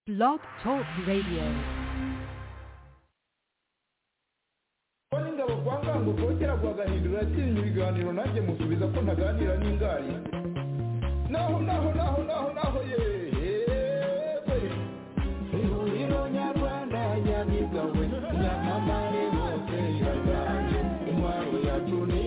Blog Talk Radio. kuba n'ingabo kwa ngango kera guhagahindura yatinya ibiganiro nanjye musubiza ko ntaganira n'ingari naho naho naho naho naho yewe ihuriro nyarwanda nyabigawe nyamamare hose iraganje intwaro yacu ni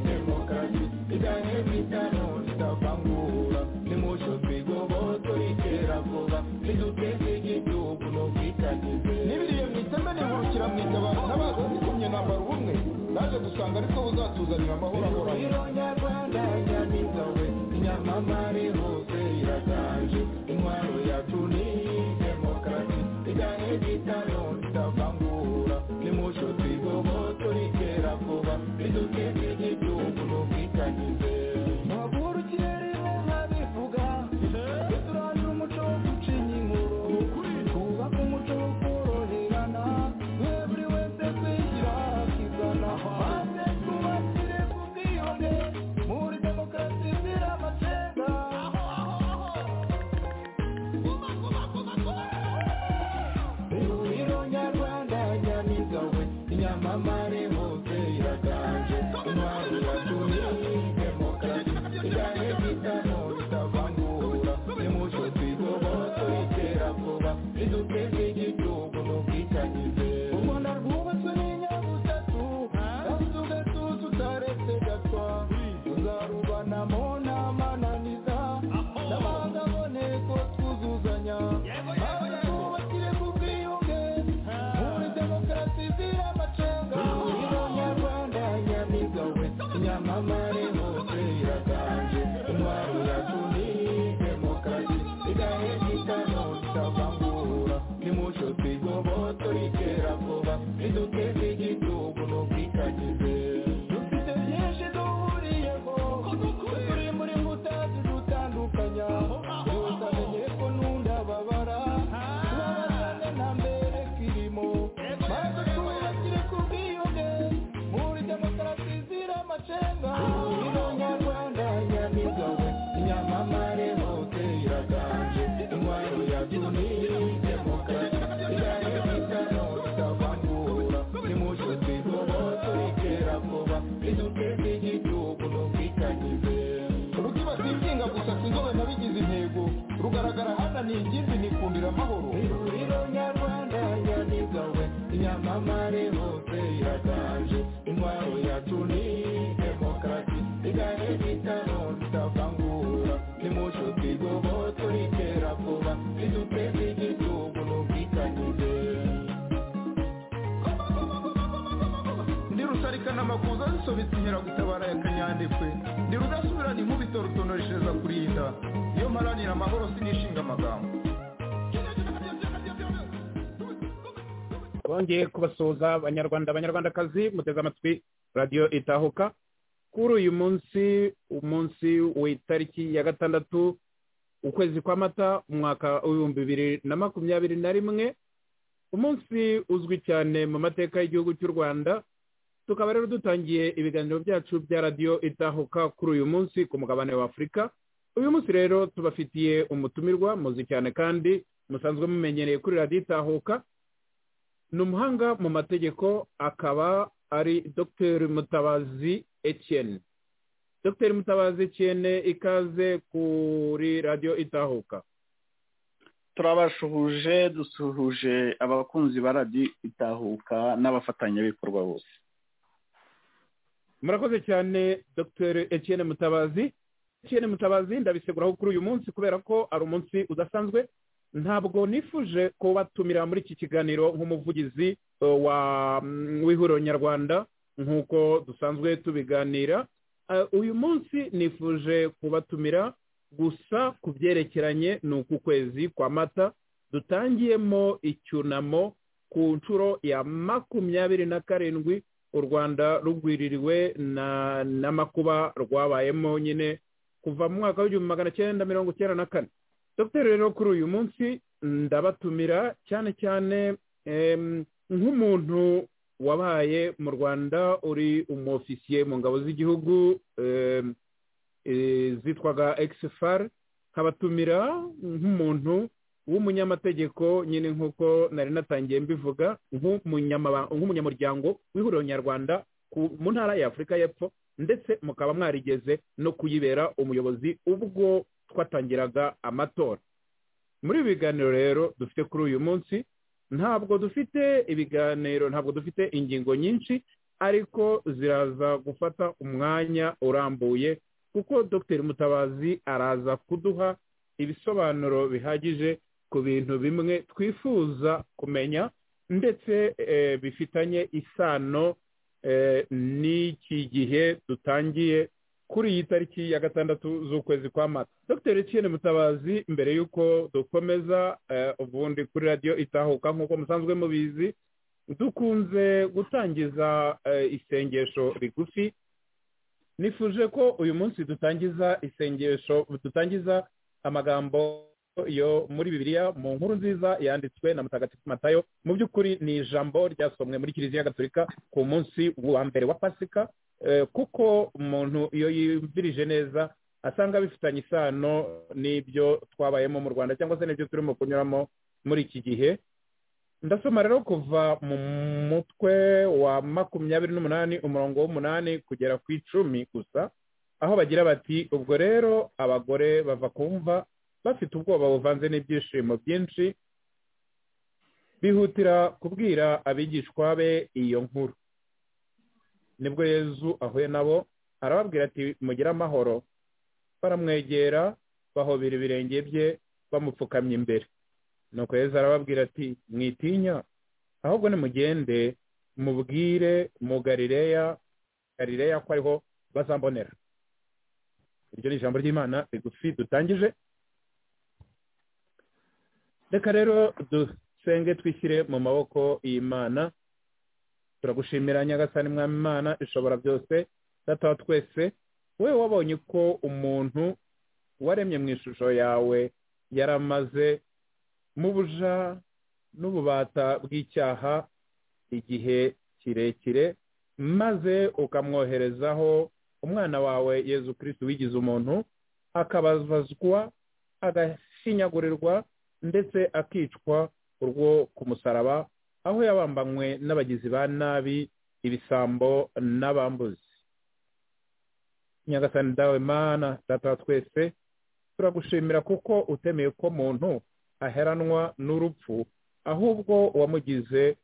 demokarasi iganye kwitano idavangura nimosho twigoboto itera vuba niduteze igihugu n'ubwitangize n'ibiriye mu iteme nihurukira mu itabaro n'abaza zikumye nambara ubumwe naje gusanga ariko buzatuzanira amahoro ahoranye ihuriro nyarwanda nyabigawe nyamamare hose iraganje intwaro yacu ni demokarasi iganye kwitano idavangura nimosho twigoboto itera vuba niduteze igihugu n'ubwitangize Maguru kirere nkabivuga Duturanye umuco wo gucinya inkuru Twubake umuco wo koroherana Every wese kwigira akizana Maze twubakire ku bwiyone Muri demokarasi zira amacenga Ihuriro nyarwanda nyamigawe Nyamamare hose iraganje Intwari yacu ni demokarasi Iganye kwitano itavangura Nimuco twigoboto itera vuba Riduteze igihugu n'ubwitangize U Rwanda rwubatswe n'inyabutatu Kandi tugatuza utaretse gatwa Tuzarubanamo n'amananiza N'amahanga aboneko twuzuzanya Maze twubakire ku bwiyunge Muri demokarasi zira amacenga Ihuriro nyarwanda nyamigawe Nyamamare hose iraganje Intwaro yacu ni demokarasi Igahe gitano itavangura Nimuco twigoboto itera vuba Iduteze igihugu n'ubwitangize Dufite byinshi duhuriyeho Turi muri mbuta zidutandukanya Gusa menye ko nunda babara Tubabazane nta mbere kirimo Maze twubakire ku bwiyunge Muri demokarasi zira amacenga Ihuriro nyarwanda nyamigawe Nyamamare hose iraganje Intwaro yacu ni demokarasi Iganye kwitano itavangura Nimuco twigoboto itera vuba Iduteze igihugu n'ubwitangize Rugiba sinsinga gusa sinzobe nabigize intego Rugaragara hananiye ikindi nikundira amahoro Ihuriro nyarwanda nyamigawe Nyamamare hose iraganje Intwaro yacu ni demokarasi Iganye kwitano itavangura Nimuco twigoboto itera vuba Iduteze igihugu n'ubwitangize ndi rusarikana amakuza zisobetse inkeragutabara ya kanyandekwe ndi rudasubirana inkubito rutonoreshereza kurinda iyo mparanira amahoro sinishinga amagambo bongeye kubasuhuza abanyarwanda abanyarwandakazi muteze amatwi radiyo itahuka kuri uyu munsi umunsi w'itariki ya gatandatu ukwezi kwa mata umwaka w'ibihumbi bibiri na makumyabiri na rimwe umunsi uzwi cyane mu mateka y'igihugu cy'u rwanda tukaba rero dutangiye ibiganiro byacu bya radiyo itahuka kuri uyu munsi ku mugabane wa afurika uyu munsi rero tubafitiye umutumirwa muzi cyane kandi musanzwe mumenyereye kuri radiyo itahuka ni umuhanga mu mategeko akaba ari dr mutabazi etienne dr mutabazi etienne ikaze kuri radiyo itahuka turabasuhuje dusuhuje abakunzi ba radiyo itahuka n'abafatanyabikorwa bose murakoze cyane dr etienne mutabazi etienne mutabazi ndabiseguraho kuri uyu munsi kubera ko ari umunsi udasanzwe ntabwo nifuje kubatumira muri iki kiganiro nk'umuvugizi uh, wa mm, w'ihuriro nyarwanda nk'uko dusanzwe tubiganira Uh, uyu munsi nifuje kubatumira gusa ku byerekeranye ni uku kwezi kwa mata dutangiyemo icyunamo ku nshuro ya makumyabiri na karindwi u rwanda rugwiririwe na n'amakuba rwabayemo nyine kuva mu mwaka w'igihumbi magana cyenda mirongo icyenda na kane dr rero kuri uyu munsi ndabatumira cyane cyane em, nk'umuntu wabaye mu rwanda uri umwofisiye mu ngabo z'igihugu em, eh, zitwaga exfar nkabatumira nk'umuntu w'umunyamategeko nyine nk'uko nari natangiye mbivuga nk'umunyamaba- nk'umunyamuryango w'ihuriro nyarwanda ku- mu ntara y'afurika y'epfo ndetse mukaba mwarigeze no kuyibera umuyobozi ubwo twatangiraga amatora muri ibi biganiro rero dufite kuri uyu munsi ntabwo dufite ibiganiro ntabwo dufite ingingo nyinshi ariko ziraza gufata umwanya urambuye kuko dr mutabazi araza kuduha ibisobanuro bihagije ku bintu bimwe twifuza kumenya ndetse eh, bifitanye isano eh, n'iki gihe dutangiye kuri iyi tariki ya gatandatu z'ukwezi kwa mata dr etienne mutabazi mbere y'uko dukomeza eh, ubundi kuri radiyo itahuka nk'uko musanzwe mubizi dukunze gutangiza eh, isengesho rigufi nifuje ko uyu munsi dutangiza isengesho dutangiza amagambo yo muri bibiliya mu nkuru nziza yanditswe na mutagatifu matayo mu by'ukuri ni ijambo ryasomwe muri kiliziya gatolika ku munsi wa mbere wa pasika eh, kuko umuntu iyo yumvirije neza asanga bifitanye isano n'ibyo twabayemo mu rwanda cyangwa se n'ibyo turimo kunyuramo muri iki gihe ndasoma rero kuva mu mutwe wa makumyabiri n'umunani umurongo w'umunani kugera ku icumi gusa aho bagira bati ubwo rero abagore bava kumva bafite ubwoba buvanze n'ibyishimo byinshi bihutira kubwira abigishwa be iyo nkuru nibwo yezu ahuye nabo arababwira ati mugire amahoro baramwegera bahobera ibirenge bye bamupfukamye imbere nuko yezu arababwira ati mwitinya ahubwo nimugende mubwire mu galileya galileya ko ariho bazambonera iryo ni ijambo ry'imana rigufi dutangije reka rero dusenge twishyire mu maboko y'imana turagushimira nyagasani mwami imana ishobora byose data wa twese wowe wabonye ko umuntu waremye mu ishusho yawe yaramaze mu buja n'ububata bw'icyaha igihe kirekire maze ukamwoherezaho umwana wawe yezu kirisitu wigize umuntu akababazwa agashinyagurirwa ndetse akicwa urwo ku musaraba aho yabambanywe n'abagizi ba nabi ibisambo n'abambuzi nyagasani dawe mana data wa twese turagushimira kuko utemeye ko muntu aheranwa n'urupfu ahubwo wamugize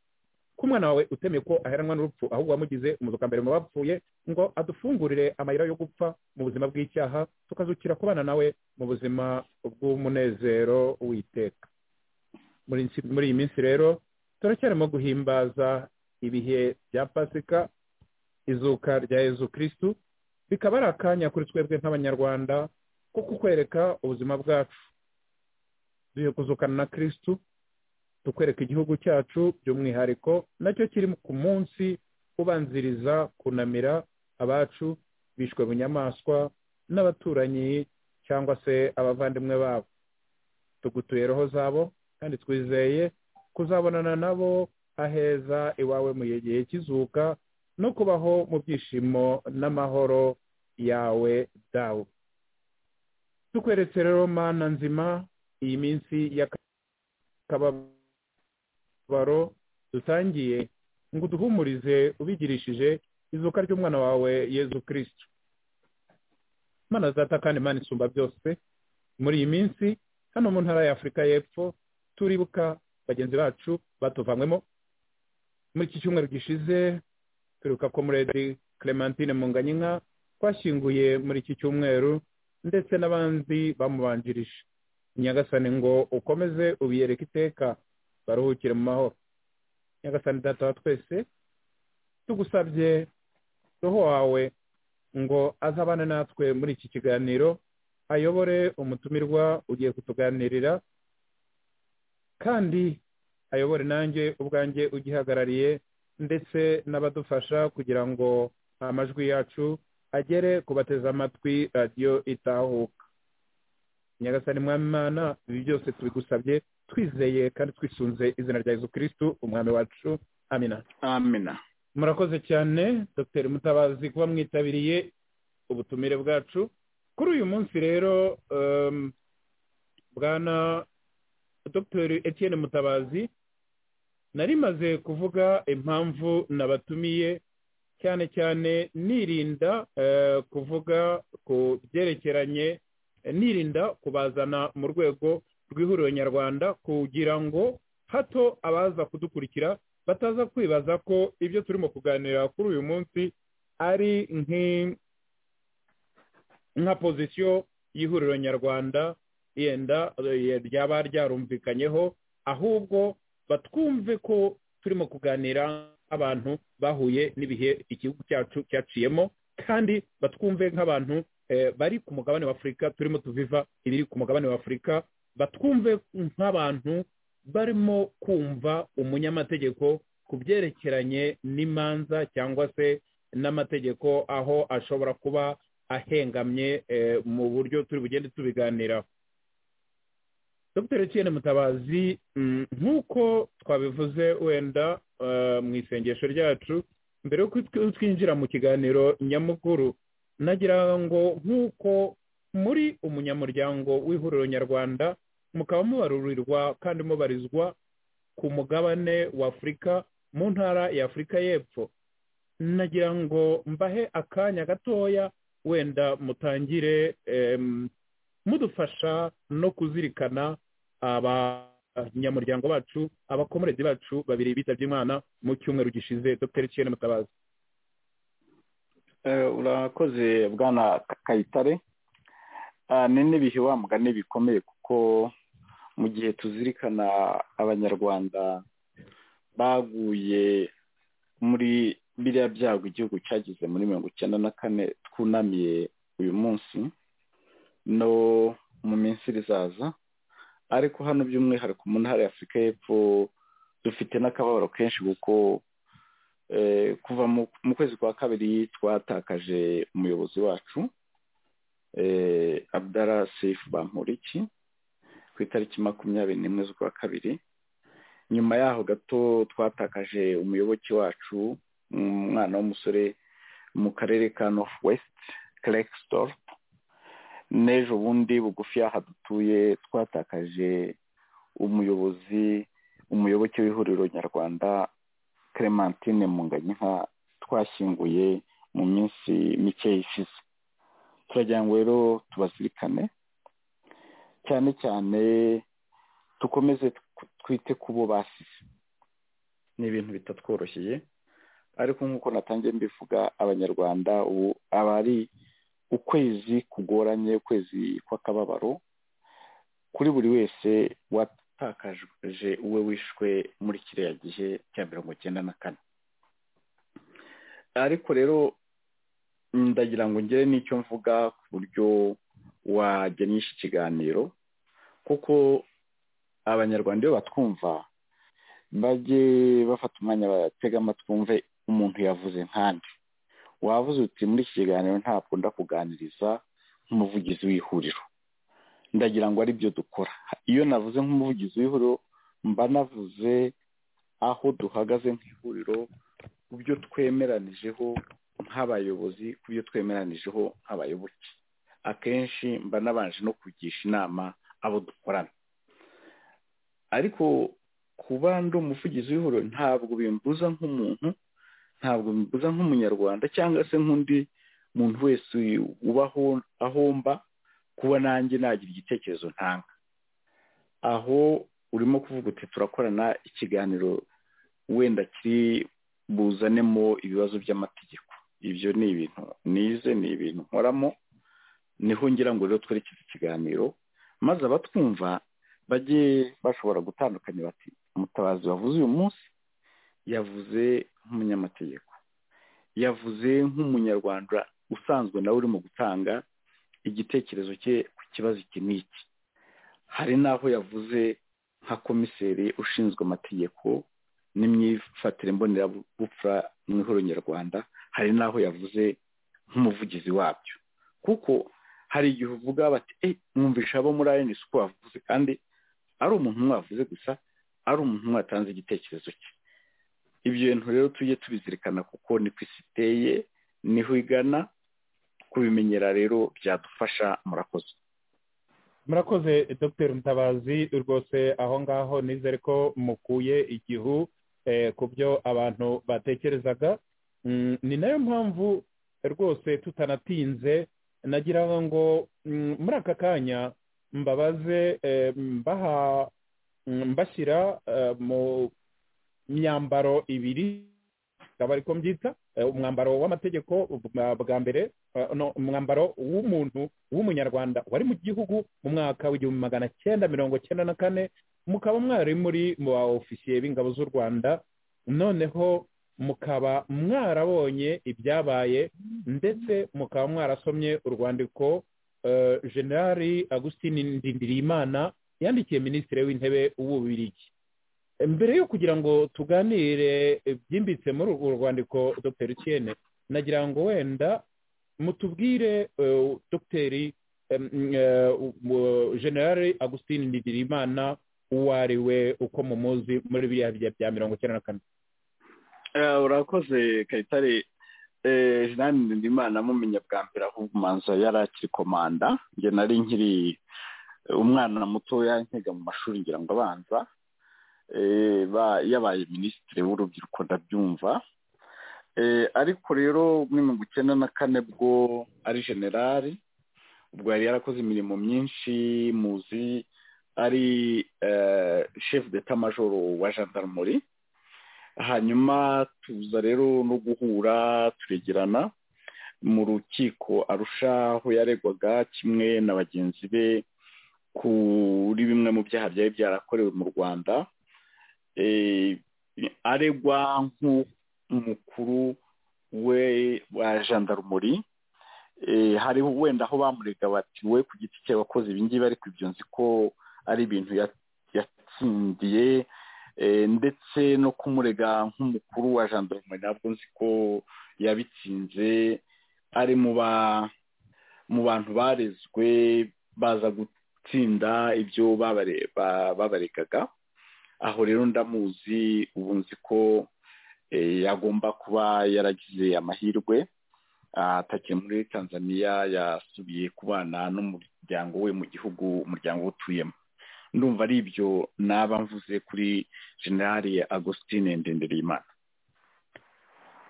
ko umwana wawe utemeye ko aheranwa n'urupfu ahubwo wamugize umuzukambere mu bapfuye ngo adufungurire amayira yo gupfa mu buzima bw'icyaha tukazukira kubana nawe mu buzima bw'umunezero w'iteka muri nsi- muri iyi minsi rero turacyarimo guhimbaza ibihe bya pasika izuka rya yezu kirisitu bikaba ari akanya kuri twebwe nk'abanyarwanda ko kukwereka ubuzima bwacu duhe kuzukana na kirisitu tukwereka igihugu cyacu by'umwihariko nacyo kiri ku munsi ubanziriza kunamira abacu bishwe bunyamaswa n'abaturanyi cyangwa se abavandimwe babo tugutuye roho zabo kandi twizeye kuzabonana nabo aheza iwawe mu gihe kizuka no kubaho mu byishimo n'amahoro yawe dawe tukweretse rero mana nzima iyi minsi y'akababaro dutangiye ngo uduhumurize ubigirishije izuka ry'umwana wawe yezu kirisitu mana zata kandi mana isumba byose muri iyi minsi hano mu ntara y'afurika y'epfo turibuka bagenzi bacu batuvanywemo muri iki cyumweru gishize turibuka ko muredi clementine munganyinka twashyinguye muri iki cyumweru ndetse n'abandi bamubanjirije nyagasani ngo ukomeze ubiyereke iteka baruhukire mu mahoro nyagasani data wa twese tugusabye roho wawe ngo azabane natwe muri iki kiganiro ayobore umutumirwa ugiye kutuganirira kandi ayobore nanjye ubwanjye ugihagarariye ndetse n'abadufasha kugira ngo amajwi yacu agere ku bateze amatwi radiyo itahuka nyagasani mwami imana ibi byose tubigusabye twizeye kandi twisunze izina rya yezu kirisitu umwami wacu amina amina murakoze cyane dr mutabazi kuba mwitabiriye ubutumire bwacu kuri uyu munsi rero em, bwana dr etienne mutabazi nari maze kuvuga impamvu nabatumiye cyane cyane nirinda eh, kuvuga ku byerekeranye eh, nirinda kubazana mu rwego rw'ihuriro nyarwanda kugira ngo hato abaza kudukurikira bataza kwibaza ko ibyo turimo kuganira kuri uyu munsi ari nk'i- nka pozisiyo y'ihuriro nyarwanda yenda eh, ryaba ryarumvikanyeho ahubwo batwumve ko turimo kuganira abantu bahuye n'ibihe igihugu cyacu cyaciyemo kandi batwumve nk'abantu eh, bari ku mugabane w'afurika turimo tuviva ibiri ku mugabane w'afurika batwumve nk'abantu barimo kumva umunyamategeko ku byerekeranye n'imanza cyangwa se n'amategeko aho ashobora kuba ahengamye eh, mu buryo turi bugende tubiganiraho dr etienne mutabazi mm, nk'uko twabivuze wenda eh, mu isengesho ryacu mbere yuko tw- twinjira mu kiganiro nyamukuru nagira ngo nk'uko muri umunyamuryango w'ihuriro nyarwanda mukaba mubarurirwa kandi mubarizwa ku mugabane w'afurika mu ntara ya afurika y'epfo nagira ngo mbahe akanya gatoya wenda mutangire em, mudufasha no kuzirikana abanyamuryango bacu abakomerezi bacu babiri bitabye imana mu cyumweru gishize dr etienne mutabazi Eh, urakoze bwana kayitare Ah, ni n'ibihe wa mugani bikomeye kuko mu gihe tuzirikana abanyarwanda baguye muri biriya byago igihugu cyagize muri mirongo icyenda na kane twunamiye uyu munsi no mu minsi irizaza ariko hano by'umwihariko mu ntara ya afurika y'epfo dufite n'akababaro kenshi kuko eh, kuva mu mu kwezi kwa kabiri twatakaje umuyobozi wacu eh, abdara seifu bamporiki ku itariki makumyabiri n'imwe z'ukwa kabiri nyuma yaho gato twatakaje umuyoboke wacu umwana w'umusore mu karere ka north west clexdorp n'ejo bundi bugufi y'aho dutuye twatakaje umuyobozi umuyoboke w'ihuriro nyarwanda clementine munganyinka twashyinguye mu minsi mike ishize turagira ngo rero tubazirikane cyane cyane dukomeze tw- twite ku bo basize ni ibintu bitatworosheye ariko nk'uko natangiye mbivuga abanyarwanda ubu aba ari ukwezi kugoranye ukwezi kw'akababaro kuri buri wese watakaje uwe wishwe muri kiriya gihe cya mirongo icyenda na kane ariko rero ndagira ngo ngere n'icyo mvuga ku buryo wagenisha ikiganiro kuko abanyarwanda iyo batwumva bajye bafata umwanya batega amatwumve umuntu yavuze nkande wavuze uti muri iki kiganiro ntabwo ndakuganiriza nk'umuvugizi w'ihuriro ndagira ngo aribyo dukora iyo navuze nk'umuvugizi w'ihuriro mba navuze aho duhagaze nk'ihuriro ku byo twemeranijeho nk'abayobozi ku byo twemeranijeho nk'abayoboke akenshi mba nabanje no kugisha inama abo dukorana ariko kuba ndi umuvugizi w'ihuriro ntabwo bimbuza nk'umuntu ntabwo bimbuza nk'umunyarwanda cyangwa se nk'undi muntu wese ubaho ahomba kuba nanjye nagira igitekerezo ntanga aho urimo kuvuga uti turakorana ikiganiro wenda kiri buzanemo ibibazo by'amategeko ibyo ni ibintu nize ni ibintu nkoramo niho ngira ngo rero twerekeze ikiganiro maze abatwumva bajye bashobora gutandukanya bati umutabazi wavuze uyu munsi yavuze nk'umunyamategeko yavuze nk'umunyarwanda usanzwe nawe urimo gutanga igitekerezo cye ku kibazo iki n'iki hari n'aho yavuze nka komiseri ushinzwe amategeko n'imyifatire mbonerabupfura mu ihuriro nyarwanda hari n'aho yavuze nk'umuvugizi wabyo kuko hari igihe uvuga bati e mwumvisha abo muri ayeni uko bavuze kandi ari umuntu umwe wavuze gusa ari umuntu umwe watanze igitekerezo cye ibyo bintu rero tujye tubizirikana kuko niko isi iteye niho igana kubimenyera rero byadufasha murakoze murakoze dr mutabazi rwose aho ngaho nizere ko mukuye igihu ku byo abantu batekerezaga ni nayo mpamvu rwose tutanatinze nagira ngo muri aka kanya mbabaze mbashyira mu myambaro ibiri akaba ariko mbyita umwambaro w'amategeko bwa mbere umwambaro w'umuntu w'umunyarwanda wari mu gihugu mu mwaka w'igihumbi magana cyenda mirongo cyenda na kane mukaba mwari muri mu ba ofisiye b'ingabo z'u rwanda noneho mukaba mwarabonye ibyabaye ndetse mukaba mwarasomye urwandiko generali agustin ndindirimana yandikiye minisitiri w'intebe w'ububirigi mbere yo kugira ngo tuganire byimbitse muri urwo rwandiko dr Tiene nagira ngo wenda mutubwire dogiteri generale agustin ndidirimana uwo ari we uko muzi muri biriya bya bya mirongo icyenda na kane urakoze kayitare generale ndidirimana mumenya bwa mbere ahubwo umanza yari akiri komanda njye nari nkiri umwana mutoya nkiga mu mashuri ngira ngo abanza yabaye minisitiri w'urubyiruko ndabyumva ariko rero muri mirongo icyenda na kane bwo ari generali ubwo yari yarakoze imirimo myinshi muzi ari shefu deta majoro wa jandarumuri hanyuma tuza rero no guhura turegerana mu rukiko arushaho yaregwaga kimwe na bagenzi be kuri bimwe mu byaha byari byarakorewe mu rwanda aregwa nk'umukuru we wa jandarumuri hari wenda aho bamurega bati we ku giti cye wakoze ibingibi ariko ibyo nzi ko ari ibintu yatsindiye ndetse no kumurega nk'umukuru wa jandarumuri ntabwo nzi ko yabitsinze ari mu bantu barezwe baza gutsinda ibyo babaregaga aho rero ndamuzi ubu nzi ko yagomba kuba yaragize amahirwe atakiri muri tanzania yasubiye kubana n'umuryango we mu gihugu umuryango we utuyemo ndumva ari ibyo naba mvuze kuri generale agustin ndendereyimana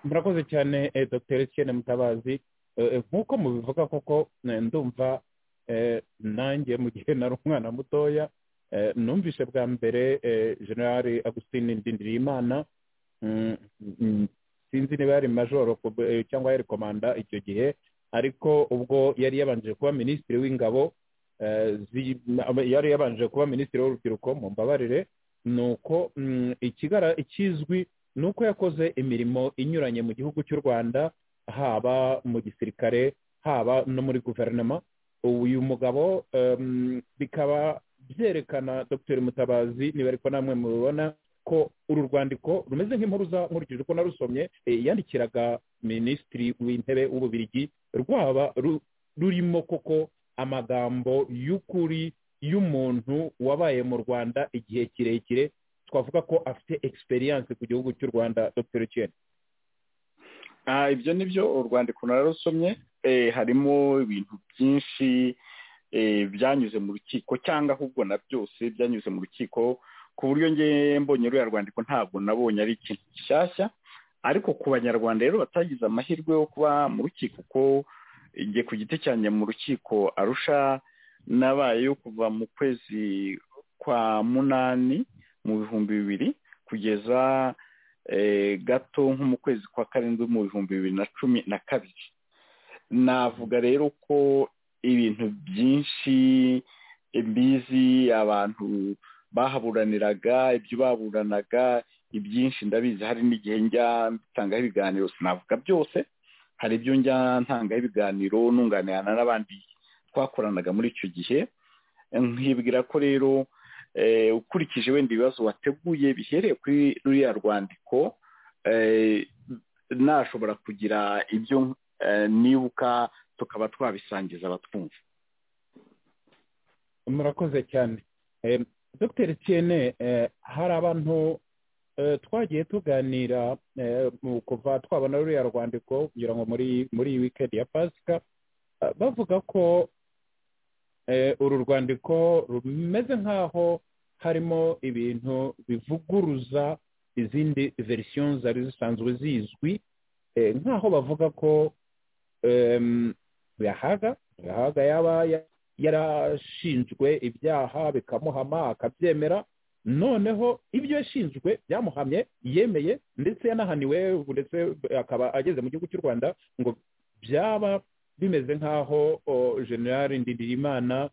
murakoze cyane dr etienne mutabazi nk'uko mubivuga koko ndumva nanjye mu gihe nari umwana mutoya numvise bwa mbere generale agustin ndindirimana sinzi niba yari majoro cyangwa yari komanda icyo gihe ariko ubwo yari yabanje kuba minisitiri w'ingabo yari yabanje kuba minisitiri w'urubyiruko mu mbabarire ni uko ikizwi ni uko yakoze imirimo inyuranye mu gihugu cy'u rwanda haba mu gisirikare haba no muri guverinoma uyu mugabo bikaba byerekana dr mutabazi niba ariko namwe mubibona ko uru rwandiko rumeze nk'impuruza nkurikije uko narusomye yandikiraga minisitiri w'intebe w'ububirigi rwaba rurimo koko amagambo y'ukuri y'umuntu wabaye mu rwanda igihe kirekire twavuga ko afite egisperiyanse ku gihugu cy'u rwanda dr kene ibyo ni byo urwandiko nararusomye harimo ibintu byinshi byanyuze mu rukiko cyangwa ahubwo na byose byanyuze mu rukiko ku buryo ngewe mbonye ruriya rwandiko ntabwo nabonye ari ikintu gishyashya ariko ku banyarwanda rero batagize amahirwe yo kuba mu rukiko kuko igihe ku giti cyanjye mu rukiko arusha nabayeyo kuva mu kwezi kwa munani mu bihumbi bibiri kugeza gato nko mu kwezi kwa karindwi mu bihumbi bibiri na cumi na kabiri navuga rero ko ibintu byinshi mbizi abantu bahaburaniraga ibyo baburanaga ibyinshi ndabizi hari n'igihe njya mbitangaho ibiganiro sinavuga byose hari ibyo njya ntangaho ibiganiro nunganirana n'abandi twakoranaga muri icyo gihe nkibwira ko rero ukurikije wenda ibibazo wateguye bihereye kuri ruriya rwandiko nashobora kugira ibyo nibuka tukaba twabisangiza abatwumva murakoze cyane dr tiene hari abantu twagiye tuganira kuva twabona ruriya rwandiko kugira ngo muri muri wikendi ya pasika bavuga ko uru rwandiko rumeze nk'aho harimo ibintu bivuguruza izindi verisiyo zari zisanzwe zizwi nk'aho bavuga ko yahaga yahaga yaba yarashinjwe ibyaha bikamuhama akabyemera noneho ibyo yashinzwe byamuhamye yemeye ndetse yanahaniwe ndetse akaba ageze mu gihugu cy'u rwanda ngo byaba bimeze nk'aho generale ndirimana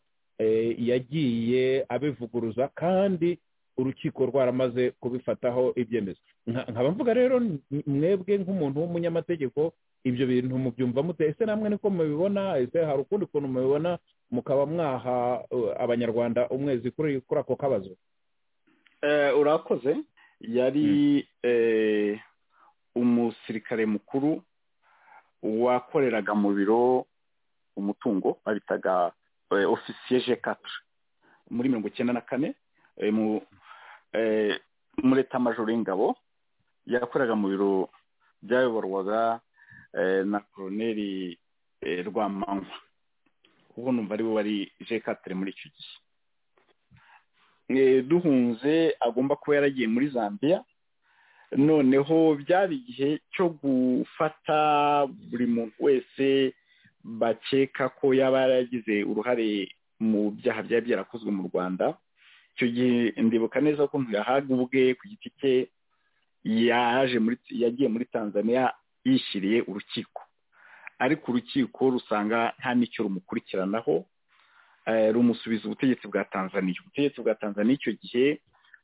yagiye abivuguruza kandi urukiko rwaramaze kubifataho ibyemezo nkaba mvuga rero mwebwe nk'umuntu w'umunyamategeko ibyo bintu mubyumva mute ese namwe niko mubibona ese hari ukundi kuntu mubibona mukaba mwaha abanyarwanda umwezi kuri ako kabazo urakoze yari umusirikare mukuru wakoreraga mu biro umutungo babitaga ofisiye je katara muri mirongo icyenda na kane muri etamajoro y'ingabo yakoreraga mu biro byayoborwaga na koroneri rwamanywa kuko numva ari we wari je katara muri icyo gihe duhunze agomba kuba yaragiye muri zambia noneho byari igihe cyo gufata buri muntu wese bakeka ko yaba yaragize uruhare mu byaha byari byarakozwe mu rwanda icyo gihe ndibuka neza ko ntiyahaga ubwe ku giti cye yaje muri yagiye muri tanzania yishyiriye urukiko ariko urukiko rusanga nta n'icyo rumukurikiranaho rumusubiza ubutegetsi bwa tanzania ubutegetsi bwa tanzania icyo gihe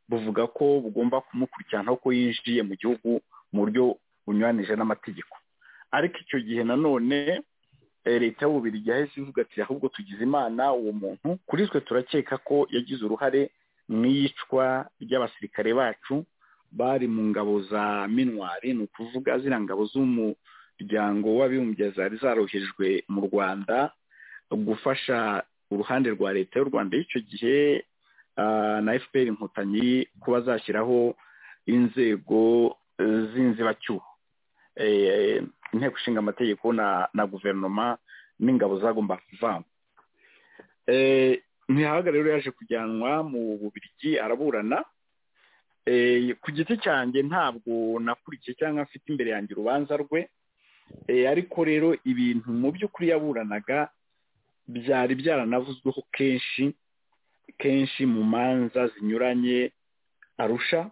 buvuga ko bugomba kumukurikirana ko yinjiye mu gihugu mu buryo bunyuranije n'amategeko ariko icyo gihe nanone leta y'ububirigi yahise ivuga ati ahubwo tugize imana uwo muntu kuri twe turakeka ko yagize uruhare mu iyicwa ry'abasirikare bacu bari mu ngabo za minwari ni ukuvuga ziriya ngabo z'umuryango w'abibumbye zari zarohejwe mu rwanda gufasha uruhande rwa leta y'u rwanda y'icyo gihe na efuperi inkotanyi kuba zashyiraho inzego z'inzibacyuho inteko ishinga amategeko na guverinoma n'ingabo zagomba kuvangwa ntihaga rero yaje kujyanwa mu bubirigi araburana ku giti cyanjye ntabwo nakurikiye cyangwa afite imbere yanjye urubanza rwe ariko rero ibintu mu by'ukuri yaburanaga byari byaranavuzweho kenshi kenshi mu manza zinyuranye arusha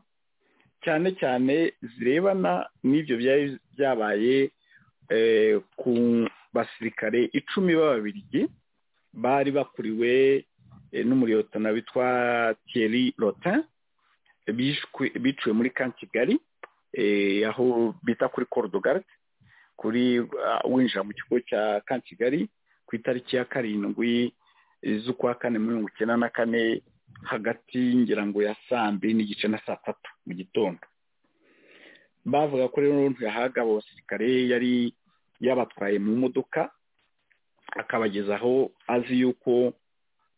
cyane cyane zirebana n'ibyo byari byabaye ku basirikare icumi b'ababirigi bari bakuriwe n'umuriyotana witwa Thierry Rotin biciwe muri ka kigali aho bita kuri korodogare kuri winjira mu kigo cya ka kigali ku itariki ya karindwi z'ukwa kane mirongo icyenda na kane hagati ngira ngo ya saa mbiri n'igice na saa tatu mu gitondo bavuga ko rero ntiyahaga abasirikare yari yabatwaye mu modoka akabageza aho azi yuko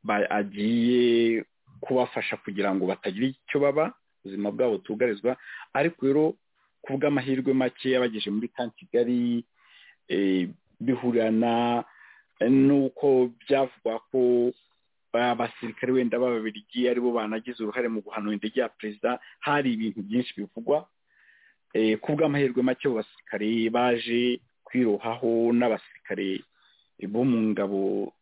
agiye kubafasha kugira ngo batagira icyo baba ubuzima bwabo butugarizwa ariko rero ku bw'amahirwe make yabageje muri ka kigali bihurana nuko byavugwa ko abasirikare wenda b'ababirigi aribo banagize uruhare mu guhanura indege ya perezida hari ibintu byinshi bivugwa ku bw'amahirwe make abo basirikare baje kwirohaho n'abasirikare bo mu ngabo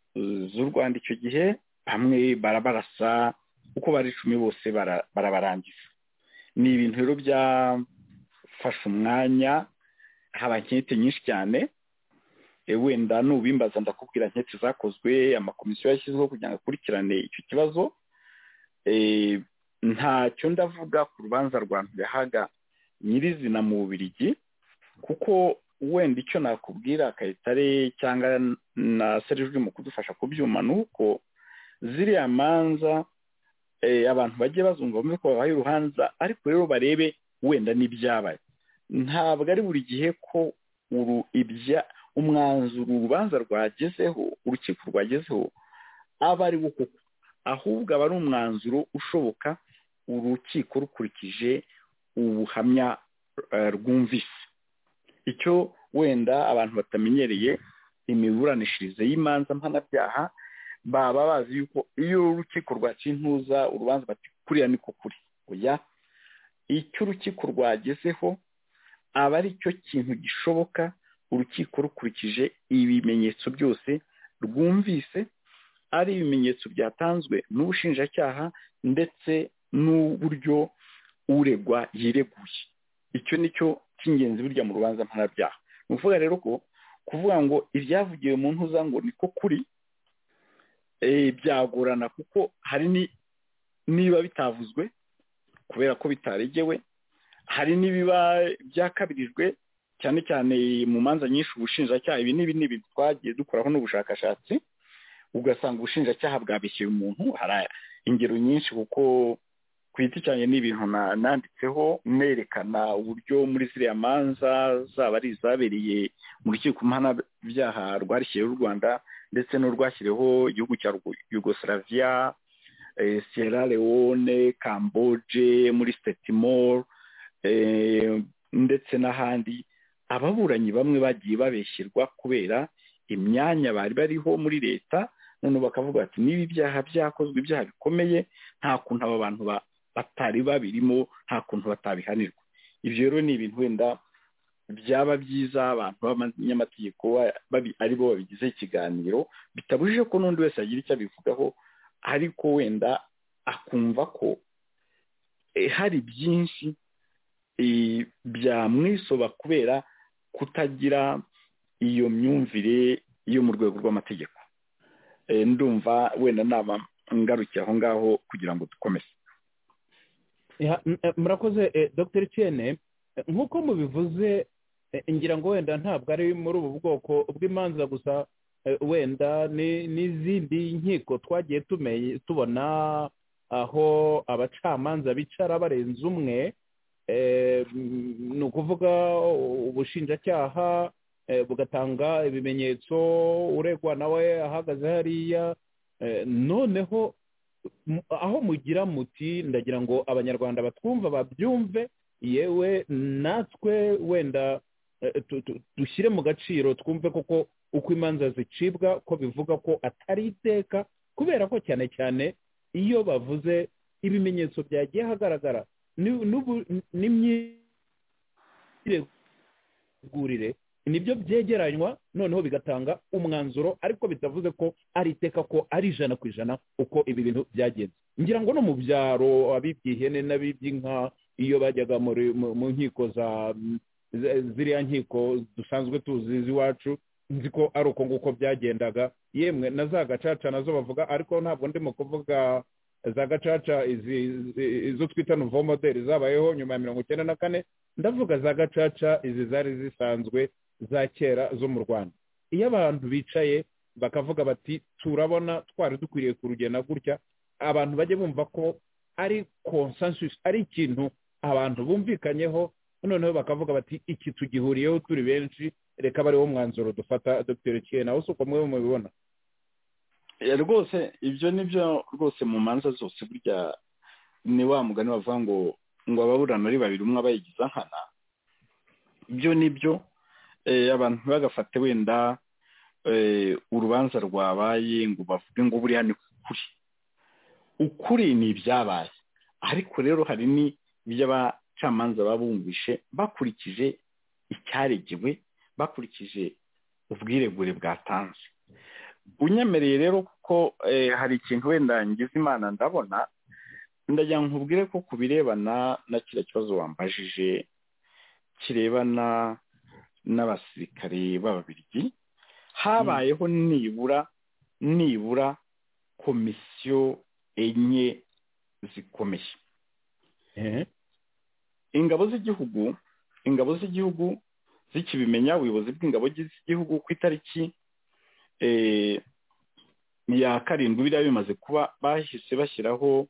z'u rwanda icyo gihe bamwe barabarasa uko bari icumi bose barabarangiza ni ibintu rero byafashe umwanya haba inkete nyinshi cyane wenda nubimbaza ndakubwira nkeke zakozwe amakomisiyo yashyizweho kugira ngo akurikirane icyo kibazo ntacyo ndavuga ku rubanza rwa ntiyahaga nyirizina mu bubirigi kuko wenda icyo nakubwira kayitare cyangwa na serivisi mu kudufasha kubyuma ni uko ziriya manza abantu bagiye bazunga bumve ko babaye urubanza ariko rero barebe wenda n'ibyabaye ntabwo ari buri gihe ko uru ibya umwanzuro urubanza rwagezeho urukiko rwagezeho aba ari wo koko ahubwo aba ari umwanzuro ushoboka urukiko rukurikije ubuhamya rwumvise icyo wenda abantu batamenyereye imiburanishirize y'imanza mpanabyaha baba bazi yuko iyo urukiko rwakintuza urubanza bati kuriya ni kuri oya icyo urukiko rwagezeho aba ari cyo kintu gishoboka urukiko rukurikije ibimenyetso byose rwumvise ari ibimenyetso byatanzwe n'ubushinjacyaha ndetse n'uburyo uregwa yireguye icyo ni cyo cy'ingenzi burya mu rubanza mpanabyaha ni ukuvuga rero ko kuvuga ngo ibyavugiwe mu ntuza ngo niko kuri byagorana kuko hari niba bitavuzwe kubera ko bitaregewe hari n'ibiba byakabirijwe cyane cyane mu manza nyinshi ubushinjacyaha ibi n'ibi n'ibi twagiye dukoraho n'ubushakashatsi ugasanga ubushinjacyaha bwabishyuye umuntu hari ingero nyinshi kuko ku giti cyanjye ni ibintu nanditseho nerekana uburyo muri ziriya manza zaba ari izabereye mu rukiko mpanabyaha rwashyiriyeho u rwanda ndetse n'urwashyiriyeho igihugu cya yugoslavia sierra leone camboge muri stetimor ndetse n'ahandi ababuranyi bamwe bagiye babeshyirwa kubera imyanya bari bariho muri leta noneho bakavuga bati niba ibyaha byakozwe ibyaha bikomeye nta kuntu aba bantu batari babirimo nta kuntu batabihanirwa ibyo rero ni ibintu wenda byaba byiza abantu b'abanyamategeko ari bo babigize ikiganiro bitabujije ko n'undi wese yagira icyo abivugaho ariko wenda akumva ko hari byinshi byamwisoba kubera kutagira iyo myumvire yo mu rwego rw'amategeko ndumva wenda nama ngarukiye aho ngaho kugira ngo dukomeze murakoze dr Tiene nk'uko mubivuze ngira ngo wenda ntabwo ari muri ubu bwoko bw'imanza gusa wenda n'izindi nkiko twagiye tubona aho abacamanza bicara barenze umwe ni ukuvuga ubushinjacyaha bugatanga ibimenyetso uregwa nawe ahagaze hariya noneho aho mugira muti ndagira ngo abanyarwanda batwumva babyumve yewe natwe wenda dushyire mu gaciro twumve koko uko imanza zicibwa ko bivuga ko atari iteka kubera ko cyane cyane iyo bavuze ibimenyetso byagiye hagaragara n'imyiregurire nibyo byegeranywa noneho bigatanga umwanzuro ariko bitavuze ko ari iteka ko ari ijana ku ijana uko ibi bintu byagenze ngira ngo no mu byaro abibyihene n'abiby'inka iyo bajyaga mu nkiko za ziriya nkiko dusanzwe tuzi z'iwacu nzi ko ari uko nguko byagendaga yemwe na za gacaca nazo bavuga ariko ntabwo ndimo kuvuga za gacaca izo twita novomoderi zabayeho nyuma ya mirongo icyenda na kane ndavuga za gacaca izi zari zisanzwe za kera zo mu rwanda iyo abantu bicaye bakavuga bati turabona twari dukwiriye kurugena gutya abantu bajye bumva ko ari konsansusi ari ikintu abantu bumvikanyeho noneho bakavuga bati iki tugihuriyeho turi benshi reka aba ariwo mwanzuro dufata dr kiyena aho si uko mwe mubibona rwose ibyo ni byo rwose mu manza zose burya ni wa mugani bavuga ngo ngo ababurana ari babiri umwe abayigiza nkana ibyo ni byo abantu ntibagafate wenda urubanza rwabaye ngo bavuge ngo buriya ni ukuri ukuri ni ibyabaye ariko rero hari n'iby'abacamanza baba bumvishe bakurikije icyaregewe bakurikije ubwiregure bwatanze unyemereye rero kuko hari ikintu wenda ngize imana ndabona ndagira ngo nkubwire ko ku birebana na kiriya kibazo wambajije kirebana n'abasirikare b'ababirigi habayeho nibura nibura komisiyo enye zikomeye ingabo z'igihugu ingabo z'igihugu zikibimenya ubuyobozi bw'ingabo z'igihugu ku itariki ya karindwi biriya bimaze kuba bahise bashyiraho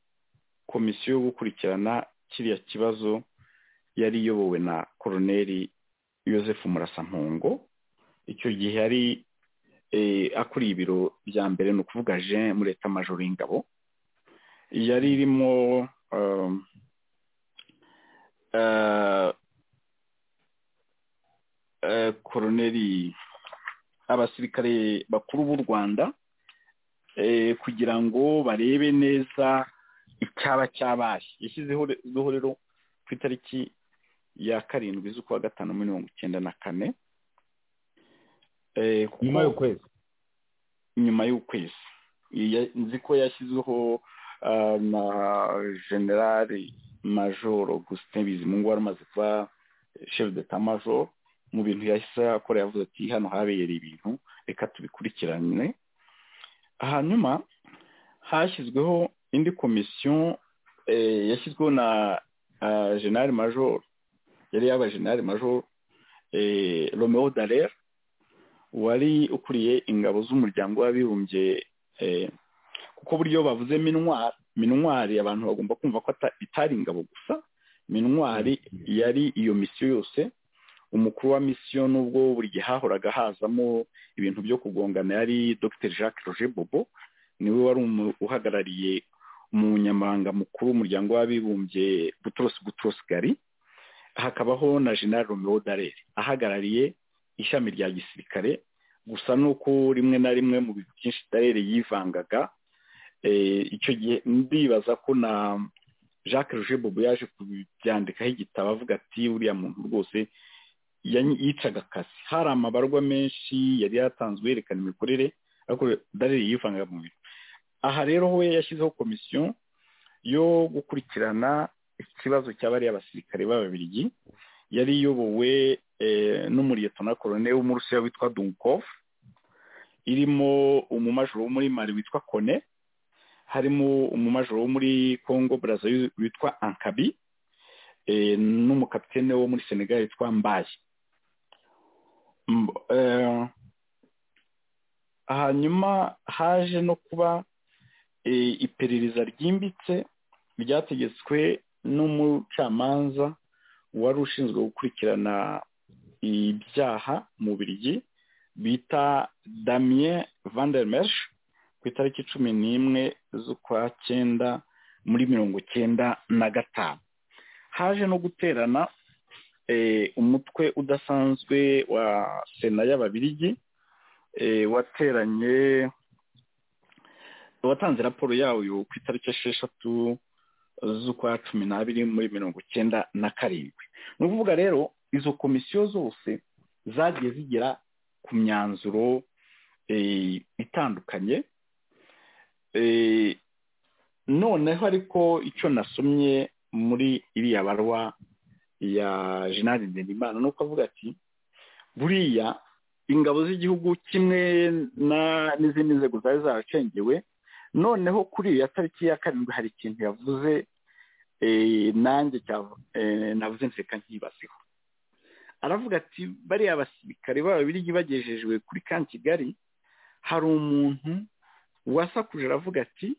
komisiyo yo gukurikirana kiriya kibazo yari iyobowe na koroneri Joseph murasampungo icyo gihe yari akuriye ibiro bya mbere ni ukuvuga jean mureta majoro y'ingabo yari irimo koroneri abasirikare bakuru b'u rwanda kugira ngo barebe neza icyaba cyabaye yashyizeho rero ku itariki ya karindwi z'ukwa gatanu muri mirongo icyenda na kane nyuma y'ukwezi nyuma y'ukwezi nzi ko yashyizweho na generale majoro gusite bizimungu wari umaze kuba shefu deta majoro mu bintu yahise akora yavuze ati hano habereye ibintu reka tubikurikirane hanyuma hashyizweho indi komisiyo yashyizweho na generale majoro yari yaba generale majoro romeo darer wari ukuriye ingabo z'umuryango w'abibumbye kuko buryo bavuze minwari minwari abantu bagomba kumva ko itari ingabo gusa minwari yari iyo misiyo yose umukuru wa misiyo nubwo buri gihe hahoraga hazamo ibintu byo kugongana yari dr jacques roger bobo niwe wari uhagarariye umunyamabanga mukuru w'umuryango w'abibumbye butros butros gari hakabaho na general romeo darere ahagarariye ishami rya gisirikare gusa nuko rimwe na rimwe mu bintu byinshi darere yivangaga icyo gihe ndibaza ko na jacques roger bobo yaje kubyandikaho igitabo avuga ati uriya muntu rwose yicaga akazi hari amabarwa menshi yari yatanzwe yerekana imikorere ariko darere yivanga mu bintu aha rero we yashyizeho komisiyo yo gukurikirana ikibazo cya bariya basirikare b'ababirigi yari iyobowe n'umuriyetona korone w'umurusiya witwa dunkovu irimo umumajoro wo muri mari witwa kone harimo umumajoro wo muri congo buraza witwa ankabi n'umukapitene wo muri senegal witwa mbaye hanyuma haje no kuba iperereza ryimbitse ryategetswe n'umucamanza wari ushinzwe gukurikirana ibyaha mu biryi bita damien vandermesh ku itariki cumi n'imwe z'ukwa cyenda muri mirongo cyenda na gatanu haje no guterana umutwe udasanzwe wa sena y'ababirigi wateranye watanze raporo yayo ku itariki esheshatu z'ukwa cumi n'abiri muri mirongo icyenda na karindwi ni ukuvuga rero izo komisiyo zose zagiye zigera ku myanzuro itandukanye noneho ariko icyo nasomye muri iriya barwa ya jenali nderimana ni uko avuga ati buriya ingabo z'igihugu kimwe n'izindi nzego zari zaracengewe noneho kuri iyo tariki ya karindwi hari ikintu yavuze nanjye navuze nseka nkibazeho aravuga ati bariya basirikare babiri bagejejwe kuri ka kigali hari umuntu wasakuje aravuga ati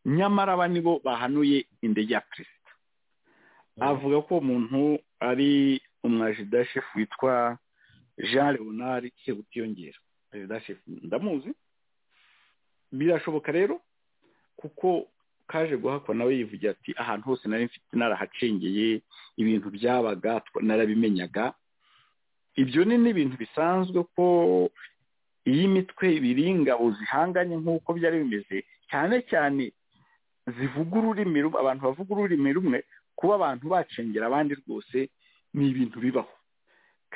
nyamara aba nibo bahanuye indege ya perezida avuga ko umuntu ari umwajidashefu witwa jean leonard sebutiyongera ajidashefu ndamuzi birashoboka rero kuko kaje guhakwa nawe yivugira ati ahantu hose nari mfite narahacengeye ibintu byabaga narabimenyaga ibyo ni n'ibintu bisanzwe ko iyi mitwe ibiri ingabo zihanganye nk'uko byari bimeze cyane cyane zivuga ururimi rumwe abantu bavuga ururimi rumwe kuba abantu bacengera abandi rwose ni ibintu bibaho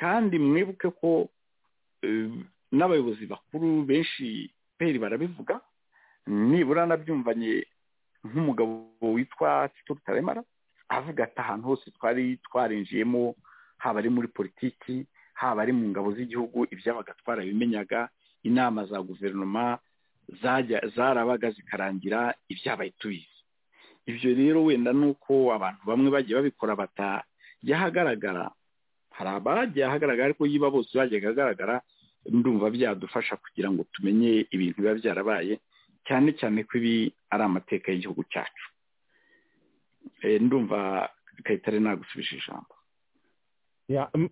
kandi mwibuke ko n'abayobozi bakuru benshi peri barabivuga nibura nabyumvanye nk'umugabo witwa tito rutaremara avuga ati ahantu hose twari twarinjiyemo haba ari muri politiki haba ari mu ngabo z'igihugu ibyabaga twarabimenyaga inama za guverinoma zarabaga zikarangira ibyabaye tubizi ibyo rero wenda ni uko abantu bamwe bagiye babikora batajya ahagaragara hari abagiye ahagaragara ariko yiba bose bajyaga ahagaragara ndumva byadufasha kugira ngo tumenye ibintu biba byarabaye cyane cyane ko ibi ari amateka y'igihugu cyacu ndumva kayitare nagusubije ijambo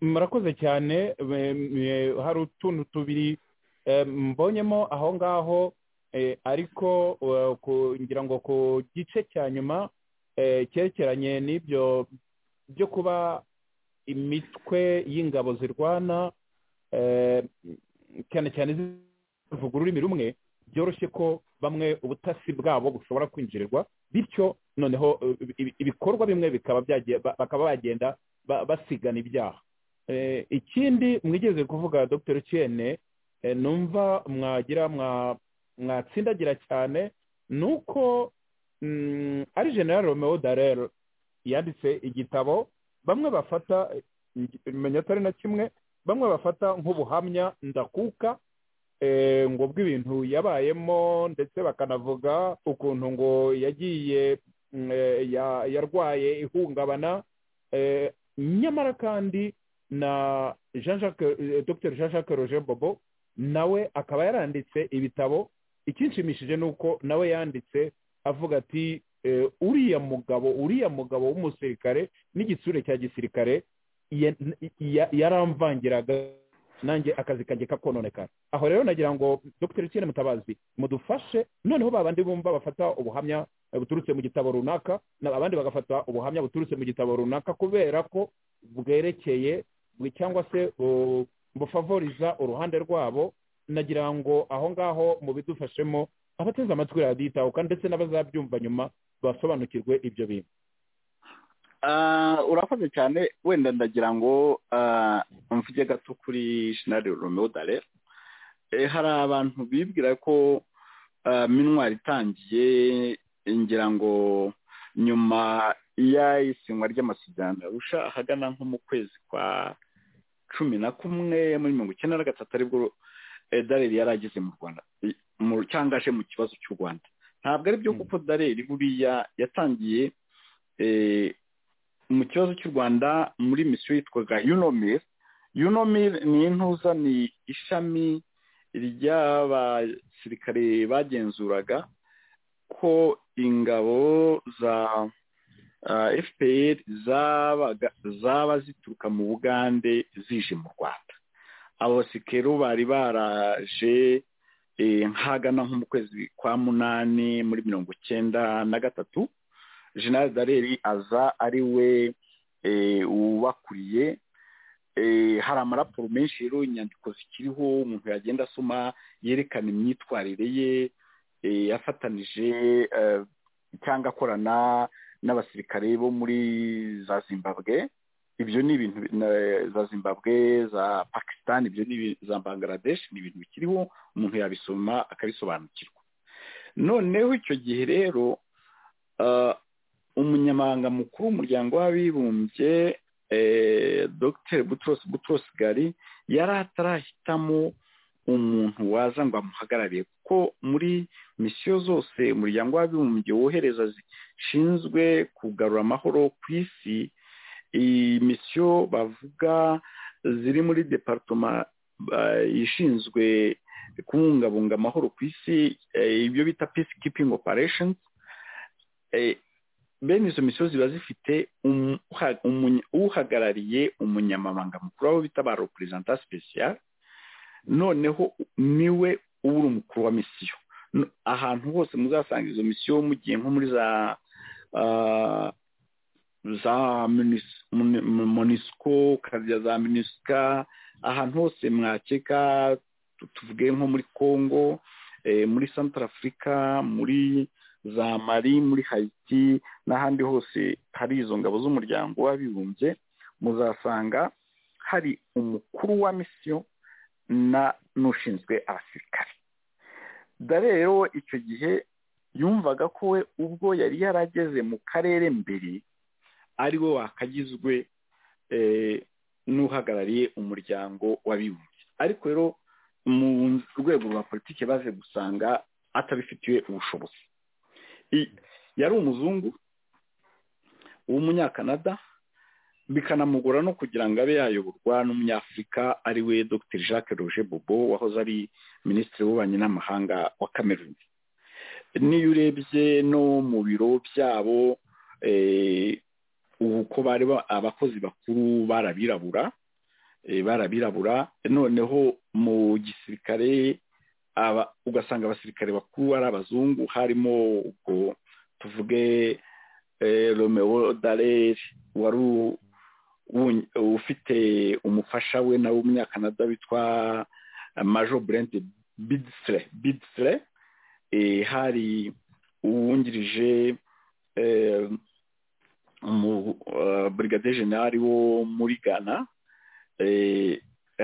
murakoze cyane hari utuntu tubiri mbonyemo aho ngaho ariko kugira ngo ku gice cya nyuma cyerekeranye n'ibyo byo kuba imitwe y'ingabo zirwana cyane cyane bavuga ururimi rumwe byoroshye ko bamwe ubutasi bwabo bushobora kwinjirirwa bityo noneho eh, ibi- ibikorwa bimwe bikaba byagiye ba- bakaba bagenda ba- basigana ibyaha Eh, ikindi mwigeze kuvuga dr Kiene eh, numva mwagira mwa- mwatsindagira cyane ni uko mm, ari general romeo darel yanditse igitabo bamwe bafata eh, menya atari na kimwe bamwe bafata nk'ubuhamya ndakuka eh, ngo bw'ibintu yabayemo ndetse bakanavuga ukuntu ngo yagiye mm, eh, ya- yarwaye ihungabana eh, nyamara kandi na Jean Jacques eh, Dr Jean Jacques Roger Bobo nawe akaba yaranditse ibitabo ikinshimishije ni uko nawe yanditse avuga ati eh, uriya mugabo uriya mugabo w'umusirikare n'igitsure cya gisirikare ya- ya- yaramvangiraga nanjye akazi kanjye kakononekara aho rero nagira ngo dr Etienne mutabazi mudufashe noneho babandi bumva bafata ubuhamya eh, buturutse mu gitabo runaka na- abandi bagafata ubuhamya buturutse mu gitabo runaka kubera ko bwerekeye bwe- cyangwa se bu- bufavoriza uruhande rwabo nagira ngo aho ngaho mubidufashemo abateze amatwi radiyo itahuka ndetse n'abazabyumva nyuma basobanukirwe ibyo bintu Ah, urakoze cyane wenda ndagira ngo ah, mvuge gato kuri shinari romeo dare Eh, hari abantu bibwira ko ah, minwari itangiye ngira ngo nyuma y'isinywa ry'amasezerano yarusha ahagana nko mu kwezi kwa cumi na kumwe muri mirongo icyenda na gatatu aribwo eh, dareli yari ageze mu rwanda eh, mu- cyangwa aje mu kibazo cy'u rwanda ntabwo ari byo Mm. kuko dareli buriya yatangiye eh, mu kibazo cy'u rwanda muri misiyo yitwaga yunomir yunomir ni intuza ni ishami ry'abasirikare bagenzuraga ko ingabo za fpr zabaga zaba zituruka mu bugande zije mu rwanda abo basikero bari baraje eh, nk'ahagana nko mu kwezi kwa munani muri mirongo icyenda na gatatu jenerali dareri aza ari we eh, ubakuriye eh, hari amaraporo menshi rero inyandiko zikiriho umuntu yagenda asoma yerekana imyitwarire ye eh, yafatanije eh, cyangwa akorana n'abasirikare bo muri za zimbabwe ibyo ni ibintu na- za zimbabwe za pakistan ibyo ni ibi- za bangladesh ni ibintu bikiriho umuntu yabisoma akabisobanukirwa noneho icyo gihe rero Ah, umunyamabanga mukuru w'umuryango w'abibumbye eh, dr butros butros ghali yari atarahitamo umuntu waza ngo amuhagararire kuko muri misiyo zose umuryango w'abibumbye wohereza zishinzwe kugarura amahoro ku isi iyi misiyo bavuga ziri muri departoma ah, ishinzwe kubungabunga amahoro ku isi eh, ibyo bita peace keeping operations eh, bene izo misozi ziba zifite umu- uha- umunya- uhagarariye umunyamabanga mukuru wabo bita ba reperezanta special noneho niwe uba uri umukuru wa misiyo No- ahantu hose muzasanga izo misiyo mugiye nko muri za ah, za munis- muni- mu- monisco ukajya za minisika ahantu hose mwakeka tu- tuvuge nko muri congo eh, muri central africa muri za mari muri hayiti n'ahandi hose hari izo ngabo z'umuryango w'abibumbye muzasanga hari umukuru wa misiyo na n'ushinzwe abasirikare da rero icyo gihe yumvaga ko we ubwo yari yarageze mu karere mbere ariwe wakagizwe eh, n'uhagarariye umuryango w'abibumbye ariko rero mu rwego rwa politiki baje gusanga atabifitiye ubushobozi I- yari umuzungu w'umunyakanada bikanamugora no kugira ngo abe yayoborwa n'umunyafurika ari we dr jacques roger bobo wahoze ari minisitiri w'ububanyi n'amahanga wa cameroon n'iyo urebye no mu biro byabo eh, uko bari ba- abakozi bakuru barabirabura eh, barabirabura noneho mu gisirikare aba- ugasanga abasirikare bakuru ari abazungu harimo ubwo tuvuge eh, romeo darer wari u- wun- ufite umufasha we nawe w'umunyakanada witwa eh, majo brent bidisire bidisire hari uwungirije burigade jenali wo muri ghana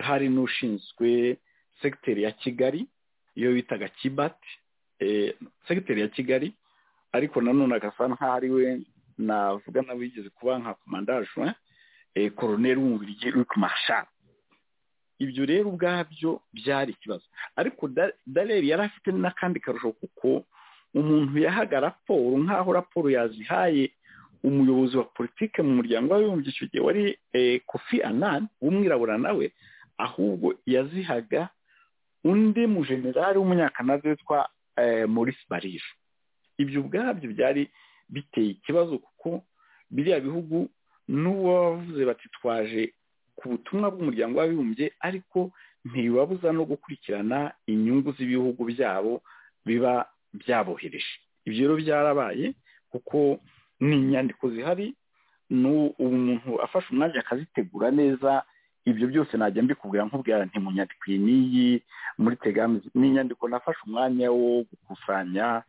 hari n'ushinzwe segiteri ya kigali iyo bitaga kibati segiteri ya kigali ariko nanone agasa nk'aho ari we navuga nawe yigeze kuba nka komandajwe koroneri w'umubiri witwa mashara ibyo rero ubwabyo byari ikibazo ariko dareri yari afite n'akandi karusho kuko umuntu yahaga raporo nk'aho raporo yazihaye umuyobozi wa politike mu muryango w'abibumbye icyo gihe wari kofi anani w'umwirabura nawe ahubwo yazihaga undi mujenerali w'umunyakanada witwa maurice barisho ibyo ubwabyo byari biteye ikibazo kuko biriya bihugu n'uwo bavuze bati twaje ku butumwa bw'umuryango w'abibumbye ariko ntibibabuza no gukurikirana inyungu z'ibihugu byabo biba byabohereje ibyo rero byarabaye kuko ni inyandiko zihari umuntu afashe umwanya akazitegura neza ibyo byose najya mbikubwira nkubwira nti mu nyandiko iyi n'iyi muri tegami ni inyandiko nafashe umwanya wo gukusanya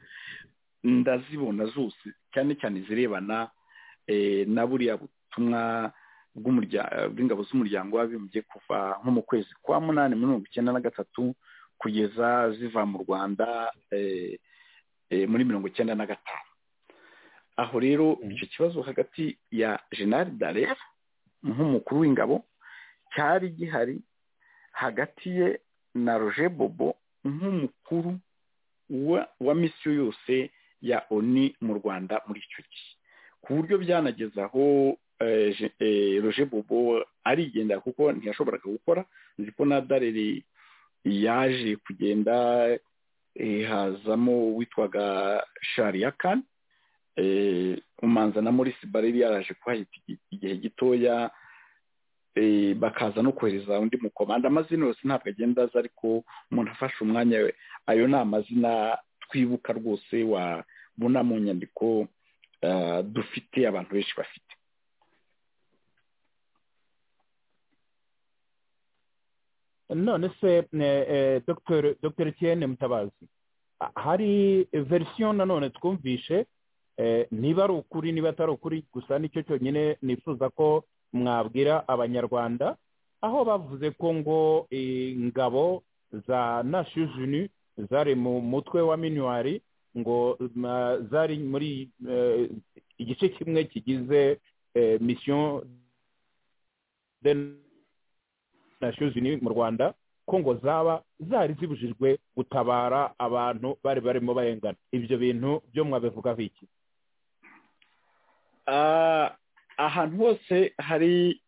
ndazibona zose cyane cyane zirebana na buriya butumwa bw'ingabo z'umuryango w'abibumbye kuva nko mu kwezi kwa munani mirongo icyenda na gatatu kugeza ziva mu rwanda muri mirongo icyenda na gatanu aho rero icyo kibazo hagati ya jenali darera nk'umukuru w'ingabo cyari gihari hagati ye na roje bobo nk'umukuru wa misiyo yose ya oni mu rwanda muri icyo gihe ku buryo byanageze aho roje bobo arigendera kuko ntiyashoboraga gukora nzi ko na dareri yaje kugenda hazamo witwaga shariyakani umanza na maurice bareri yaraje kuhahita igihe gitoya bakaza no kohereza undi mukomanda amazina yose ntabwo agenda aza ariko umuntu afashe umwanya we ayo ni amazina twibuka rwose wabona mu nyandiko dufite abantu benshi bafite none se dr kiyene mutabazi hari verisiyo nanone twumvishe niba ari ukuri niba atari ukuri gusa nicyo cyonyine nifuza ko mwabwira abanyarwanda aho bavuze ko ngo ingabo za nashijini zari mu mutwe wa minuwari ngo zari muri igice kimwe kigize misiyo de nashijini mu rwanda ko ngo zaba zari zibujijwe gutabara abantu bari barimo barengana ibyo bintu byo mwabivugaho iki ahantu hose hari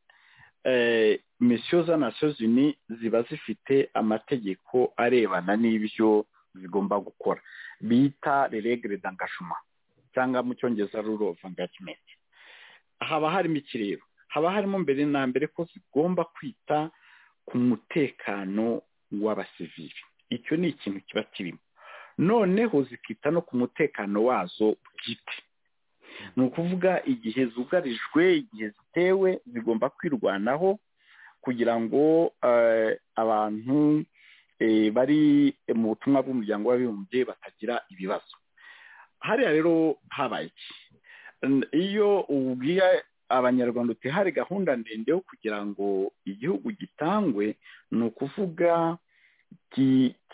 misiyo z'amasozini ziba zifite amategeko arebana n'ibyo zigomba gukora bita reregre dangashuma cyangwa mu cyongereza rule of engagement haba harimo iki rero haba harimo mbere na mbere ko zigomba kwita ku mutekano w'abasivili icyo ni ikintu kiba kirimo noneho zikita no ku mutekano wazo bwite ni ukuvuga igihe zugarijwe igihe zitewe zigomba kwirwanaho kugira ngo abantu bari mu butumwa bw'umuryango w'abibumbye batagira ibibazo hariya rero habaye iki iyo ubwiye abanyarwanda uti hari gahunda ndende yo kugira ngo igihugu gitangwe ni ukuvuga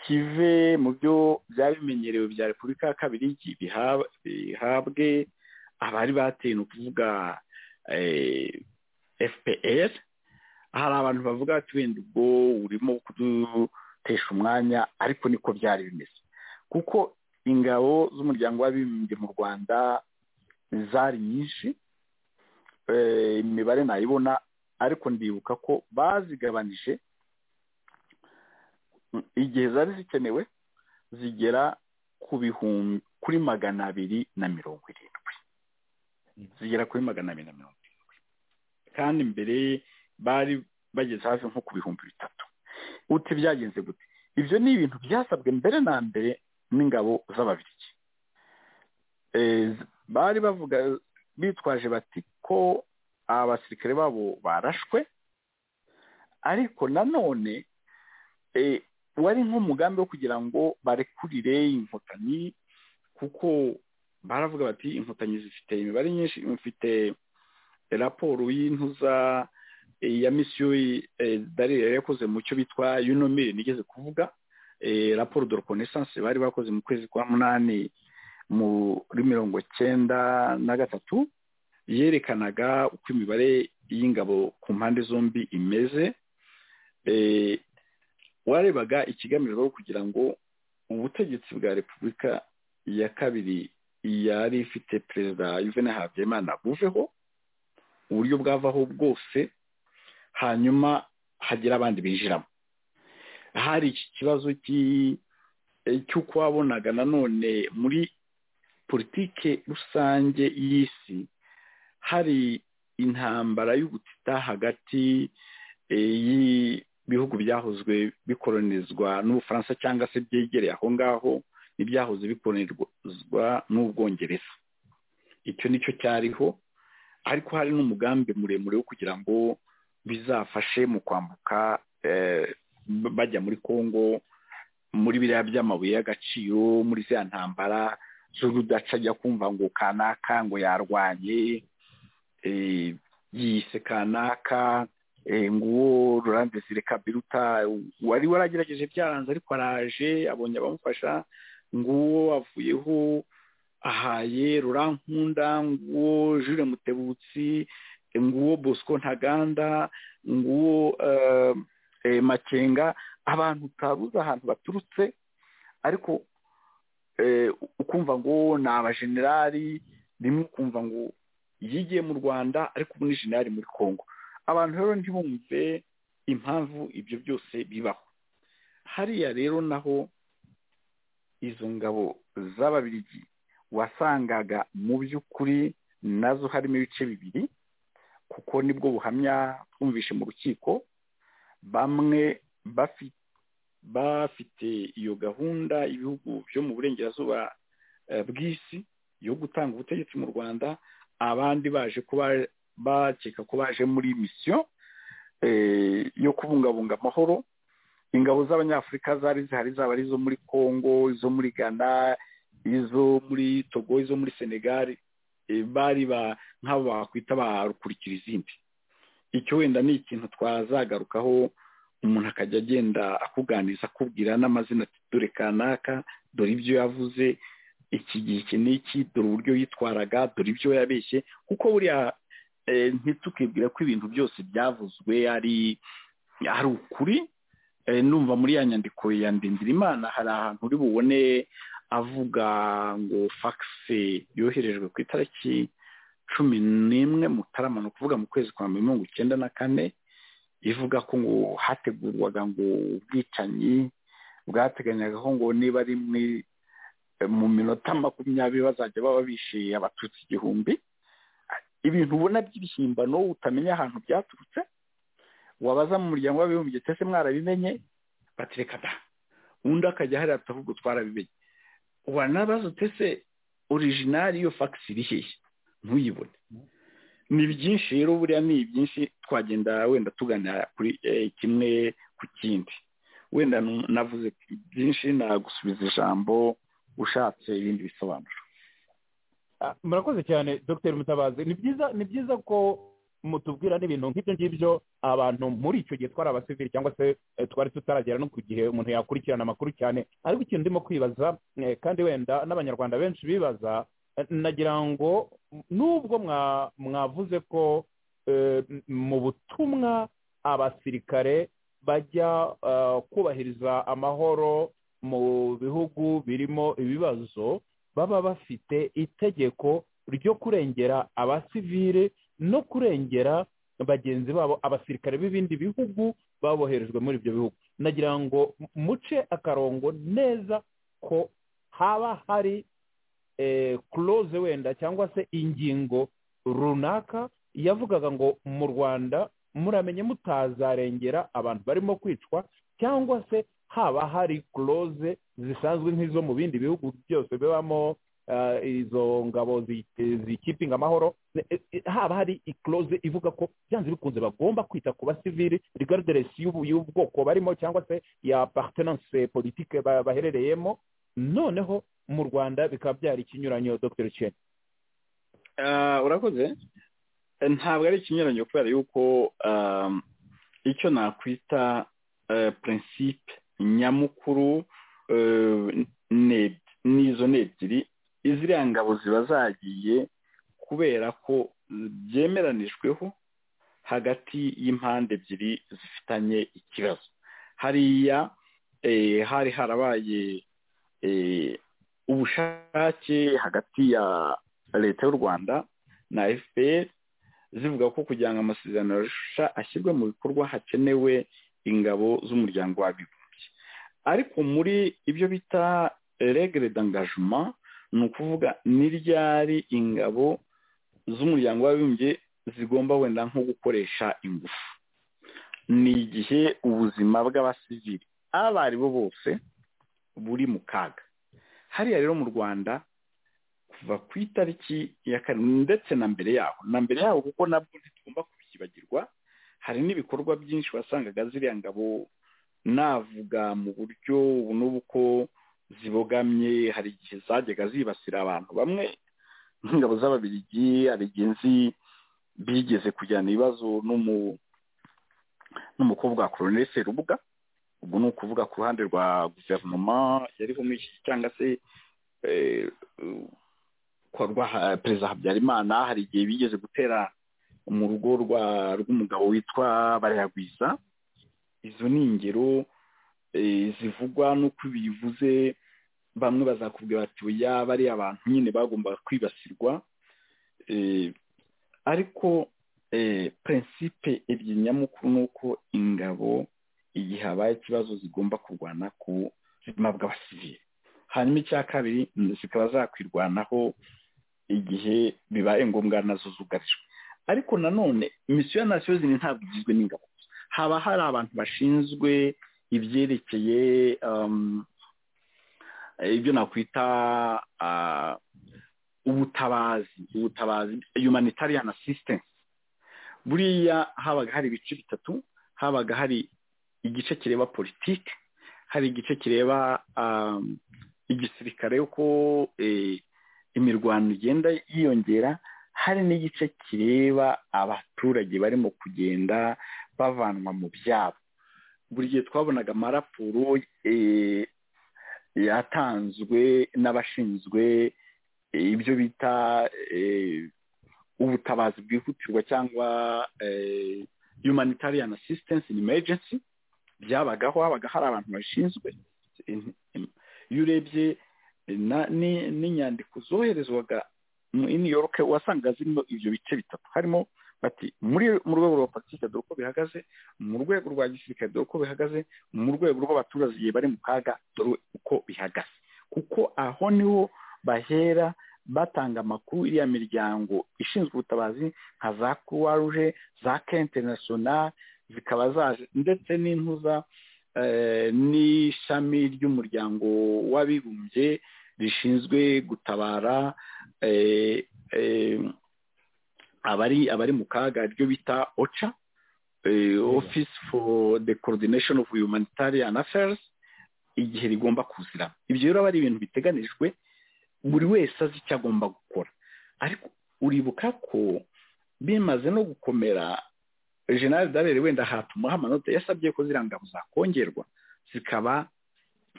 kive mu byo byari bimenyerewe bya repubulika ya kabiri bihabwe abari bateye ni ukuvuga fpr hari abantu bavuga ati wenda ubwo urimo kudutesha umwanya ariko niko byari bimeze kuko ingabo z'umuryango w'abibumbye mu rwanda zari nyinshi imibare nayibona ariko ndibuka ko bazigabanije igihe zari zikenewe zigera ku bihumbi kuri magana abiri na mirongo irindwi zigera kuri magana abiri na mirongo irindwi kandi mbere bari bageze hafi nko ku bihumbi bitatu uti byagenze gute ibyo ni ibintu byasabwe mbere na mbere n'ingabo z'ababirigi bari bavuga bitwaje bati ko abasirikare babo barashwe ariko nanone wari nk'umugambi wo kugira ngo barekurire inkotanyi kuko baravuga bati inkotanyi zifite imibare nyinshi mfite raporo y'intuza eh, ya misiyo darire yari yakoze mu cyo bitwa yunomire nigeze kuvuga eh, raporo de reconnaissance bari bakoze mu kwezi kwa munani muri mirongo cyenda na gatatu yerekanaga uko imibare y'ingabo ku mpande zombi imeze eh, warebaga ikigamijwe kugira ngo ubutegetsi bwa repubulika ya kabiri yari ifite perezida yuvene habyimana buveho uburyo bwavaho bwose hanyuma hagira abandi binjiramo hari iki kibazo cy'uko wabonaga nanone muri politike rusange y'isi hari intambara y'ubutita hagati ibihugu byahozwe bikoronizwa n'ubufaransa cyangwa se byegereye aho ngaho n'ibyahoze bikoronizwa n'ubwongereza icyo nicyo cyariho ariko hari n'umugambi muremure wo kugira ngo bizafashe mu kwambuka bajya muri congo muri biriya by'amabuye y'agaciro muri ziriya ntambara z'urudaca ajya kumva ngo kanaka ngo yarwanye yise kanaka nguwo rurande zireka biruta wari waragerageje byaranze ariko araje abonye abamufasha nguwo avuyeho ahaye rurankunda nguwo jure mutebutsi nguwo bosco ntaganda nguwo makenga abantu utabuze ahantu baturutse ariko ukumva ngo ni abajenerali rimwe ukumva ngo yigiye mu rwanda ariko ubu ni jenerali muri congo abantu rero ntibumve impamvu ibyo byose bibaho hariya rero naho izo ngabo z'ababirigi wasangaga mu by'ukuri nazo harimo ibice bibiri kuko nibwo buhamya twumvishe mu rukiko bamwe bafite iyo gahunda ibihugu byo mu burengerazuba bw'isi yo gutanga ubutegetsi mu rwanda abandi baje kuba bakeka ko baje muri misiyo yo kubungabunga amahoro ingabo z'abanyafurika zari zihari zaba ari izo muri congo izo muri ghana izo muri togo izo muri senegali bari nk'abo bakwita barukurikira izindi icyo wenda ni ikintu twazagarukaho umuntu akajya agenda akuganiriza akubwira n'amazina ati dore kanaka dore ibyo yavuze iki gihe iki n'iki dore uburyo yitwaraga dore ibyo yabeshye kuko buriya ntitukibwire ko ibintu byose byavuzwe ari ari ukuri numva muri ya nyandiko ya ndindirimana hari ahantu uri bubone avuga ngo fagisi yoherejwe ku itariki cumi n'imwe mutarama ni ukuvuga mu kwezi kwa mirongo icyenda na kane ivuga ko ngo hategurwaga ngo ubwicanyi bwateganyaga ko ngo niba ari mu minota makumyabiri bazajya baba bishe abatutsi igihumbi ibintu ubona by'ibihimbano utamenya ahantu byaturutse wabaza mu muryango w'abibumbye ndetse mwarabimenye batereka da undi akajya hariya atavuga twarabimenye wanabaza utese orijinali iyo fagisi iri hehe ntuyibone ni byinshi rero buriya ni byinshi twagenda wenda tugana kuri kimwe ku kindi wenda navuze byinshi nagusubiza ijambo ushatse ibindi bisobanuro murakoze cyane dr mutabazi ni byiza ni byiza ko mutubwira n'ibintu nk'ibyo ngibyo abantu muri icyo gihe twari abasivili cyangwa se twari tutaragera no ku gihe umuntu yakurikirana amakuru cyane ariko ikintu ndimo kwibaza kandi wenda n'abanyarwanda benshi bibaza nagira ngo nubwo mwavuze ko mu butumwa abasirikare bajya kubahiriza amahoro mu bihugu birimo ibibazo baba bafite itegeko ryo kurengera abasivile no kurengera bagenzi babo abasirikare b'ibindi bihugu baboherejwe muri ibyo bihugu nagira ngo muce akarongo neza ko haba hari kuroze wenda cyangwa se ingingo runaka yavugaga ngo mu rwanda muramenye mutazarengera abantu barimo kwicwa cyangwa se haba hari kuroze zisanzwe nk'izo mu bindi bihugu byose bibamo izo ngabo zikipinga amahoro haba hari ikoroze ivuga ko byanze bikunze bagomba kwita ku basivili rigarderesi y'ubwoko barimo cyangwa se ya paritenanse politike baherereyemo noneho mu rwanda bikaba byari ikinyuranyo dr chen urakoze ntabwo ari ikinyuranyo kubera yuko icyo nakwita prinsipe nyamukuru n'izo ni ebyiri iziriya ngabo ziba zagiye kubera ko byemeranijweho hagati y'impande ebyiri zifitanye ikibazo hariya hari harabaye ubushake hagati ya leta y'u rwanda na fpr zivuga ko kugira ngo amasezerano yarusha ashyirwe mu bikorwa hakenewe ingabo z'umuryango w'abibumbye ariko muri ibyo bita regere dangajuma ni ukuvuga ni ryari ingabo z'umuryango w'abibumbye zigomba wenda nko gukoresha ingufu ni igihe ubuzima bw'abasivili abo aribo bose buri mu kaga hariya rero mu rwanda kuva ku itariki ya karindwi ndetse na mbere yaho na mbere yaho kuko nabwo ntitugomba kubikibagirwa hari n'ibikorwa byinshi wasangaga ziriya ngabo navuga mu buryo ubu n'ubu ko zibogamye hari igihe zajyaga zibasira abantu bamwe nk'ingabo z'ababirigi hari igihe nzi bigeze kujyana ibibazo n'umukobwa wa koroneli serubuga ubwo ni ukuvuga ku ruhande rwa guverinoma yariho muri iki cyangwa se korwa perezida habyarimana hari igihe bigeze gutera mu rugo rw'umugabo witwa barayagwiza izo ni ingero zivugwa n'uko bivuze bamwe bazakubwira bati oya bariya abantu nyine bagombaga kwibasirwa ariko prinsipe ebyiri nyamukuru ni uko ingabo igihe habaye ikibazo zigomba kurwana ku buzima bw'abasivili hanyuma icya kabiri zikaba zakwirwanaho igihe bibaye ngombwa nazo zugarijwe ariko nanone misiyo ya nasiyo zimwe ntabwo igizwe n'ingabo haba hari abantu bashinzwe ibyerekeye ibyo nakwita ubutabazi ubutabazi humanitarian assistance buriya habaga hari ibice bitatu habaga hari igice kireba politiki hari igice kireba igisirikare uko imirwano igenda yiyongera hari n'igice kireba abaturage barimo kugenda bavanwa mu byabo buri gihe twabonaga amaraporo yatanzwe n'abashinzwe ibyo bita ubutabazi bwihutirwa cyangwa humanitarian assistance in emergency byabagaho habaga hari abantu babishinzwe iyo urebye n'inyandiko zoherezwaga muri new york wasanga zirimo ibyo bice bitatu harimo bati muri mu rwego rwa politiki dore uko bihagaze mu rwego rwa gisirikare dore uko bihagaze mu rwego rw'abaturage igihe bari mu kaga dore uko bihagaze kuko aho niho bahera batanga amakuru iriya miryango ishinzwe ubutabazi nka za croix rouge za kente national zikaba zaje ndetse n'intuza n'ishami ry'umuryango w'abibumbye rishinzwe gutabara abari abari mu kaga ryo bita oca office for the coordination of humanitarian affairs igihe rigomba kuzira ibyo rero aba ari ibintu biteganijwe buri wese azi icyo agomba gukora ariko uribuka ko bimaze no gukomera general dabere wenda hatuma amanota yasabye ko ziriya ngabo zakongerwa zikaba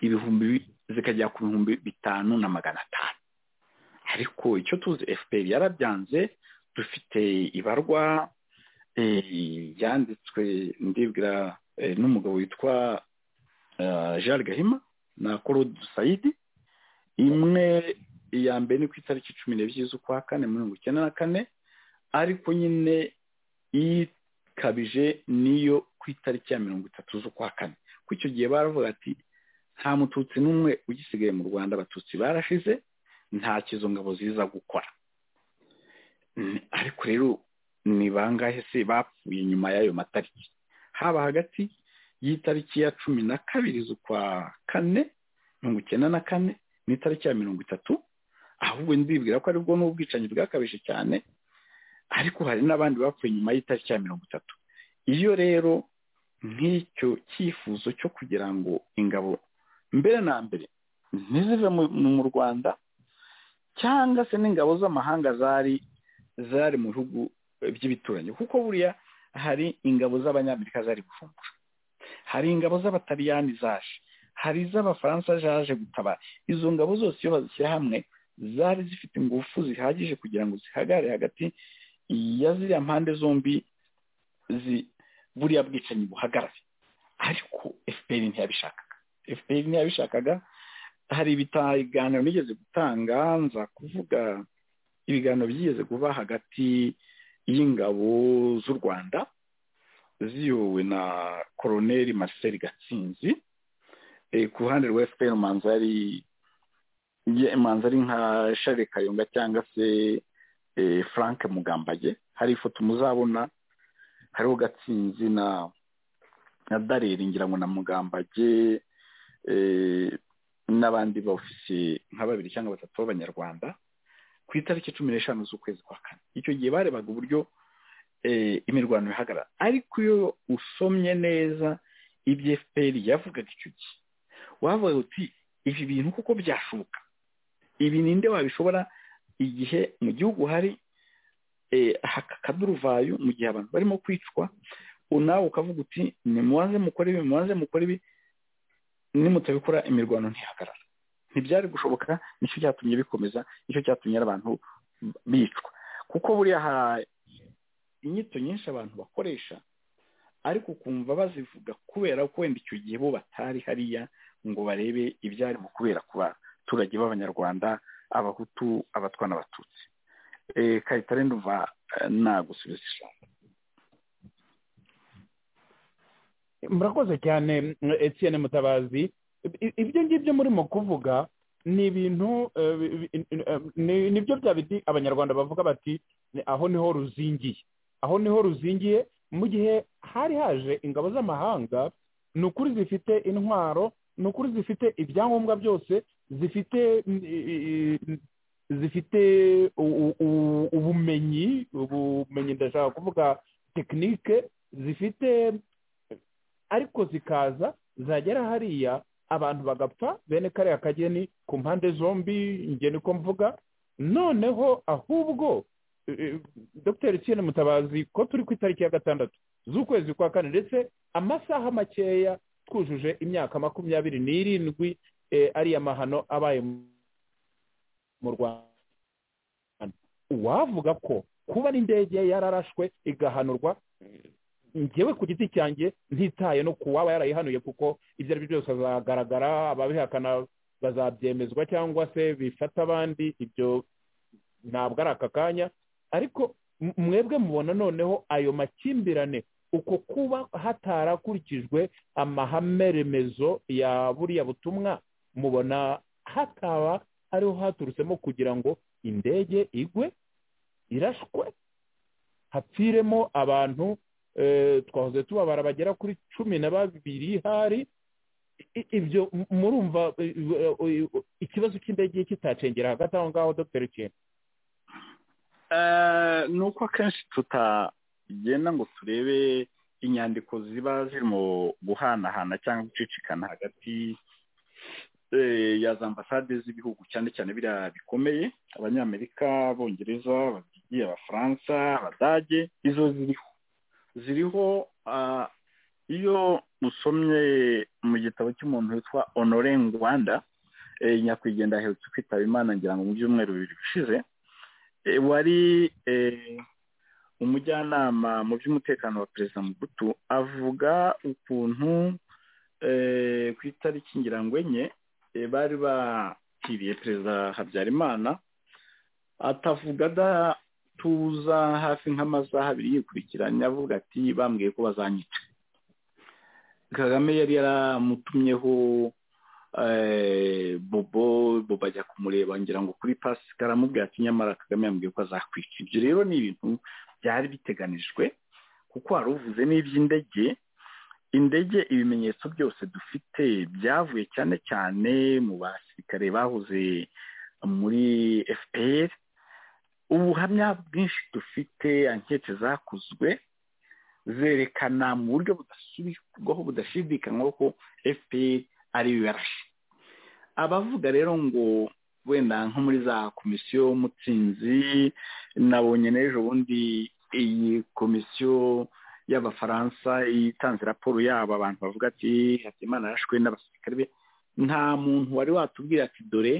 ibihumbi zikajya ku bihumbi bitanu na magana atanu ariko icyo tuzi fpr yarabyanze dufite ibarwa yanditswe ndibwira n'umugabo witwa jean gahima na claude sayidi imwe iya mbere ni ku itariki cumi n'ebyiri z'ukwa kane mirongo icyenda na kane ariko nyine ikabije niyo ku itariki ya mirongo itatu z'ukwa kane ko icyo gihe baravuga ati nta mututsi n'umwe ugisigaye mu rwanda abatutsi barashize izo ngabo ziza gukora ariko rero ni bangahe se bapfuye nyuma y'ayo matariki haba hagati y'itariki ya cumi na kabiri z'ukwa kane mirongo icyenda na kane n'itariki ya mirongo itatu ahubwo ndibwira ko aribwo ni ubwicanyi bwakabije cyane ariko hari n'abandi bapfuye nyuma y'itariki ya mirongo itatu iyo rero nk'icyo cyifuzo cyo kugira ngo ingabo mbere na mbere ntizive mu rwanda cyangwa se n'ingabo z'amahanga zari zari mu bihugu by'ibituranyi kuko buriya hari ingabo z'abanyamerika zari gufumbura hari ingabo z'abataliyani zaje hari iz'abafaransa zaje gutabara izo ngabo zose iyo bazishyira hamwe zari zifite ingufu zihagije kugira ngo zihagarare hagati ya ziriya mpande zombi buriya bwicanyi buhagarare ariko efuperi ntiyabishakaga efuperi ntiyabishakaga hari ibiganiro bigeze gutanga nza kuvuga ibiganiro byigeze kuba hagati y'ingabo z'u rwanda ziyobowe na koroneri marcel gatsinzi ku ruhande rwa efuperi manza yari manza ari nka share kayonga cyangwa se frank mugambage hari ifoto muzabona hariho gatsinzi na na dareri ngira ngo na mugambage n'abandi bawufisiye nka babiri cyangwa batatu b'abanyarwanda ku itariki cumi n'eshanu z'ukwezi kwa kane icyo gihe barebaga uburyo imirwano ihagarara ariko iyo usomye neza ibyo fpr yavugaga icyo gihe wavuga uti ibi bintu kuko byashoboka ibi ninde wabishobora igihe mu gihugu hari akaduruvayo mu gihe abantu barimo kwicwa nawe ukavuga uti nimubanze mukore ibi mubanze mukore ibi nimutabikora imirwano ntihagarara ntibyari gushoboka nicyo cyatumye bikomeza nicyo cyatumye abantu bicwa kuko buriya hari inyito nyinshi abantu bakoresha ariko ukumva bazivuga kubera ko wenda icyo gihe bo batari hariya ngo barebe ibyarimo kubera ku baturage b'abanyarwanda abahutu abatwa n'abatutsi kayitare ndumva nagusubiza ijambo murakoze cyane Etienne mutabazi ibyo ngibyo murimo kuvuga ni ibintu nibyo bya biti abanyarwanda bavuga bati aho niho ruzingiye aho niho ruzingiye mu gihe hari haje ingabo z'amahanga ni ukuri zifite intwaro ni ukuri zifite ibyangombwa byose zifite zifite ubumenyi ubumenyi ndashaka kuvuga tekinike zifite ariko zikaza zagera hariya abantu bagapfa bene kariya kageni ku mpande zombi ingeni ko mvuga noneho ahubwo dr Etienne mutabazi ko turi ku itariki ya gatandatu z'ukwezi kwa kane ndetse amasaha makeya twujuje imyaka makumyabiri n'irindwi ariya mahano abaye mu rwanda uwavuga ko kuba n'indege yararashwe igahanurwa ngewe ku giti cyanjye ntitaye no ku waba yarayihanuye kuko ibyo ari byo byose azagaragara ababihakana bazabyemezwa cyangwa se bifata abandi ibyo ntabwo ari aka kanya ariko mwebwe mubona noneho ayo makimbirane uko kuba hatarakurikijwe amahame remezo ya buriya butumwa mubona hataba ariho haturutsemo kugira ngo indege igwe irashwe hapfiremo abantu twahoze tubabara bagera kuri cumi na babiri hari ibyo murumva ikibazo cy'indege kitacengera hagati aho ngaho dr kera ni uko akenshi tutagenda ngo turebe inyandiko ziba zirimo guhanahana cyangwa gucicikana hagati ya za ambasade z'ibihugu cyane cyane biriya bikomeye abanyamerika abongereza ababyigiye abafaransa abadage izo ziriho ziriho iyo usomye mu gitabo cy'umuntu witwa honore ngwanda nyakwigendera aherutse kwitaba imana ngira ngo mu byumweru bibiri bishize wari umujyanama mu by'umutekano wa perezida mugutu avuga ukuntu ku itariki ngira ngo enye bari bakiriye perezida habyarimana atavuga tuza hafi nk'amasaha abiri yikurikiranya avuga ati bambwiye ko bazanyica kagame yari yaramutumyeho bobo bobo ajya kumureba ngira ngo kuri pasi karamubwira ati nyamara kagame yambwiye ko azakwica ibyo rero ni ibintu byari biteganijwe kuko wari uvuze n'iby'indege indege ibimenyetso byose dufite byavuye cyane cyane mu basirikare bahoze muri fpr ubuhamya bwinshi dufite ankete zakozwe zerekana mu buryo budasubirwaho budashidikanywaho ko fpr ariyo yarashe abavuga rero ngo wenda nko muri za komisiyo y'umutsinzi nabonye n'ejo bundi iyi komisiyo y'abafaransa itanze raporo yabo abantu bavuga ati hakimana yarashwe n'abasirikare be nta muntu wari watubwira ati dore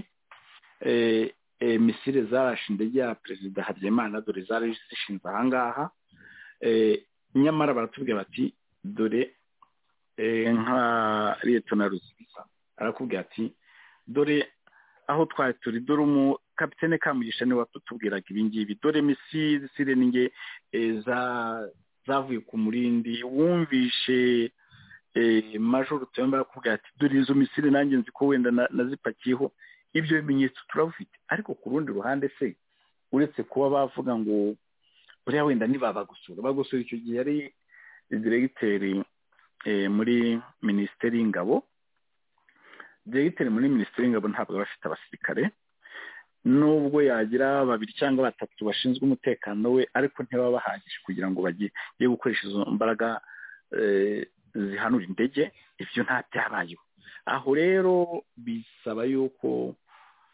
misire zarashe indege ya perezida habyarimana dore zari zishinze ahangaha nyamara baratubwira bati dore nka leta na ruzibiza arakubwira ati dore aho twari turi dore umu kapitene kamugisha niwe watutubwiraga ibingibi dore misire n'inge za zavuye ku murindi wumvishe majoro tuyomba arakubwira ati dore izo misire nanjye nzi ko wenda nazipakiyeho ibyo bimenyetso turabufite ariko ku rundi ruhande se uretse kuba bavuga ngo buriya wenda ntibabagusura bagusura icyo gihe yari diregiteri muri minisiteri y'ingabo diregiteri muri minisiteri y'ingabo ntabwo aba afite abasirikare nubwo yagira babiri cyangwa batatu bashinzwe umutekano we ariko ntibaba bahagije kugira ngo bajye gukoresha izo mbaraga zihanura indege ibyo nta byabayeho aho rero bisaba yuko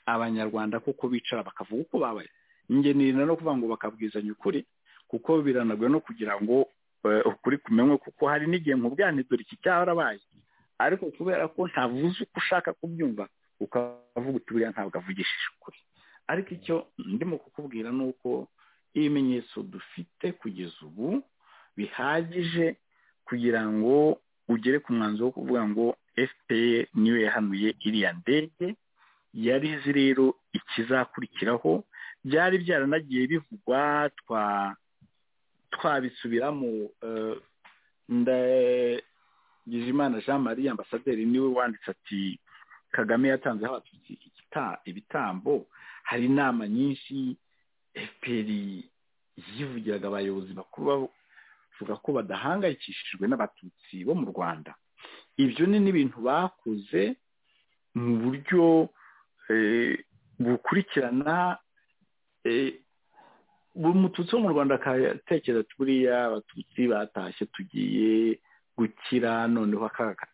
abanyarwanda kuko bicara bakavuga uko babaye ingenera no kuvuga ngo bakabwizanya ukuri kuko biranagoye no kugira ngo ukuri kumenywe kuko hari n'igihe nkubwirane dore iki cyarabaye ariko kubera ko ntavuze uko ushaka kubyumva ukavuga uti buriya ntabwo avugishije ukuri ariko icyo ndimo kukubwira ni uko ibimenyetso dufite kugeza ubu bihagije kugira ngo ugere ku mwanzuro wo kuvuga ngo fpr niyo yahanuye iriya ndege yari izi rero ikizakurikiraho byari byaranagiye bivugwa twabisubiramo ndagijimana jean marie ambasaderi niwe wanditse ati kagame yatanzeho abatutsi ibitambo hari inama nyinshi fpr yivugiraga abayobozi bakuru bavuga ko badahangayikishijwe n'abatutsi bo mu rwanda ibyo ni n'ibintu bakoze mu buryo bukurikirana buri mututsi wo mu rwanda akatekereza ati buriya abatutsi batashye tugiye gukira noneho akaga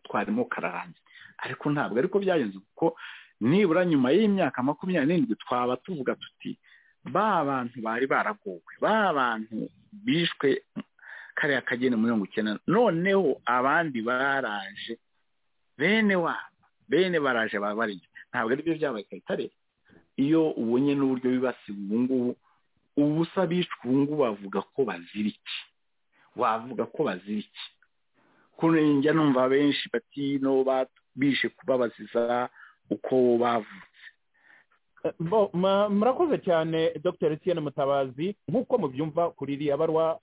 twarimo kararangira ariko ntabwo ariko byagenze kuko nibura nyuma y'imyaka makumyabiri n'irindwi twaba tuvuga tuti ba bantu bari baragowe ba bantu bishwe kariya kageni mu mirongo icyenda noneho abandi baraje bene wabo bene baraje babarije ntabwo aribyo byabaye kare iyo ubonye n'uburyo bibasiba ubu ngubu ubusa bishwe ubu ngubu bavuga ko bazira iki wavuga ko bazira iki kunenga numva benshi bati no bishe kubabaziza uko bavutse murakoze cyane dr etienne mutabazi nk'uko mubyumva kuri iriya barwa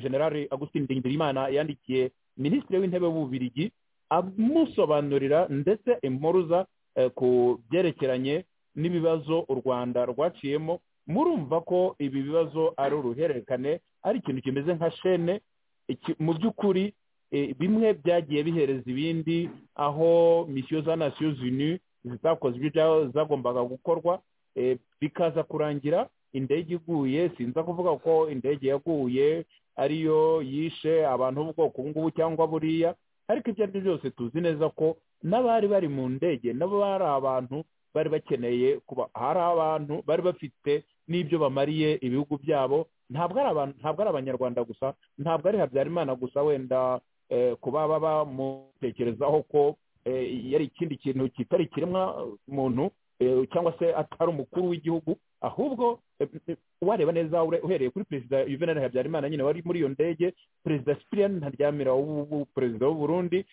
generale agustin ndingirimana yandikiye minisitiri w'intebe w'ububirigi amusobanurira ndetse impuruza ku byerekeranye n'ibibazo u rwanda rwaciyemo murumva ko ibi bibazo ari uruhererekane ari ikintu kimeze nka shene mu by'ukuri bimwe byagiye bihereza ibindi aho misiyo za nasiyo zini zitakoze ibyo zagombaga gukorwa bikaza kurangira indege iguye sinza kuvuga ko indege yaguye ariyo yishe abantu b'ubwoko ngubu cyangwa buriya ariko ibyo aribyo byose tuzi neza ko n'abari bari mu ndege nabo bari abantu bari bakeneye kuba hari abantu bari bafite n'ibyo bamariye ibihugu byabo ntabwo ari abantu ntabwo ari abanyarwanda gusa ntabwo ari habyarimana gusa wenda kuba bamutekerezaho ko yari ikindi kintu kitari kiremwa muntu cyangwa se atari umukuru w'igihugu ahubwo wareba neza uhereye kuri perezida yuvenali habyarimana nyine wari muri iyo ndege perezida sipiriyani ntaryamira perezida w'uburundi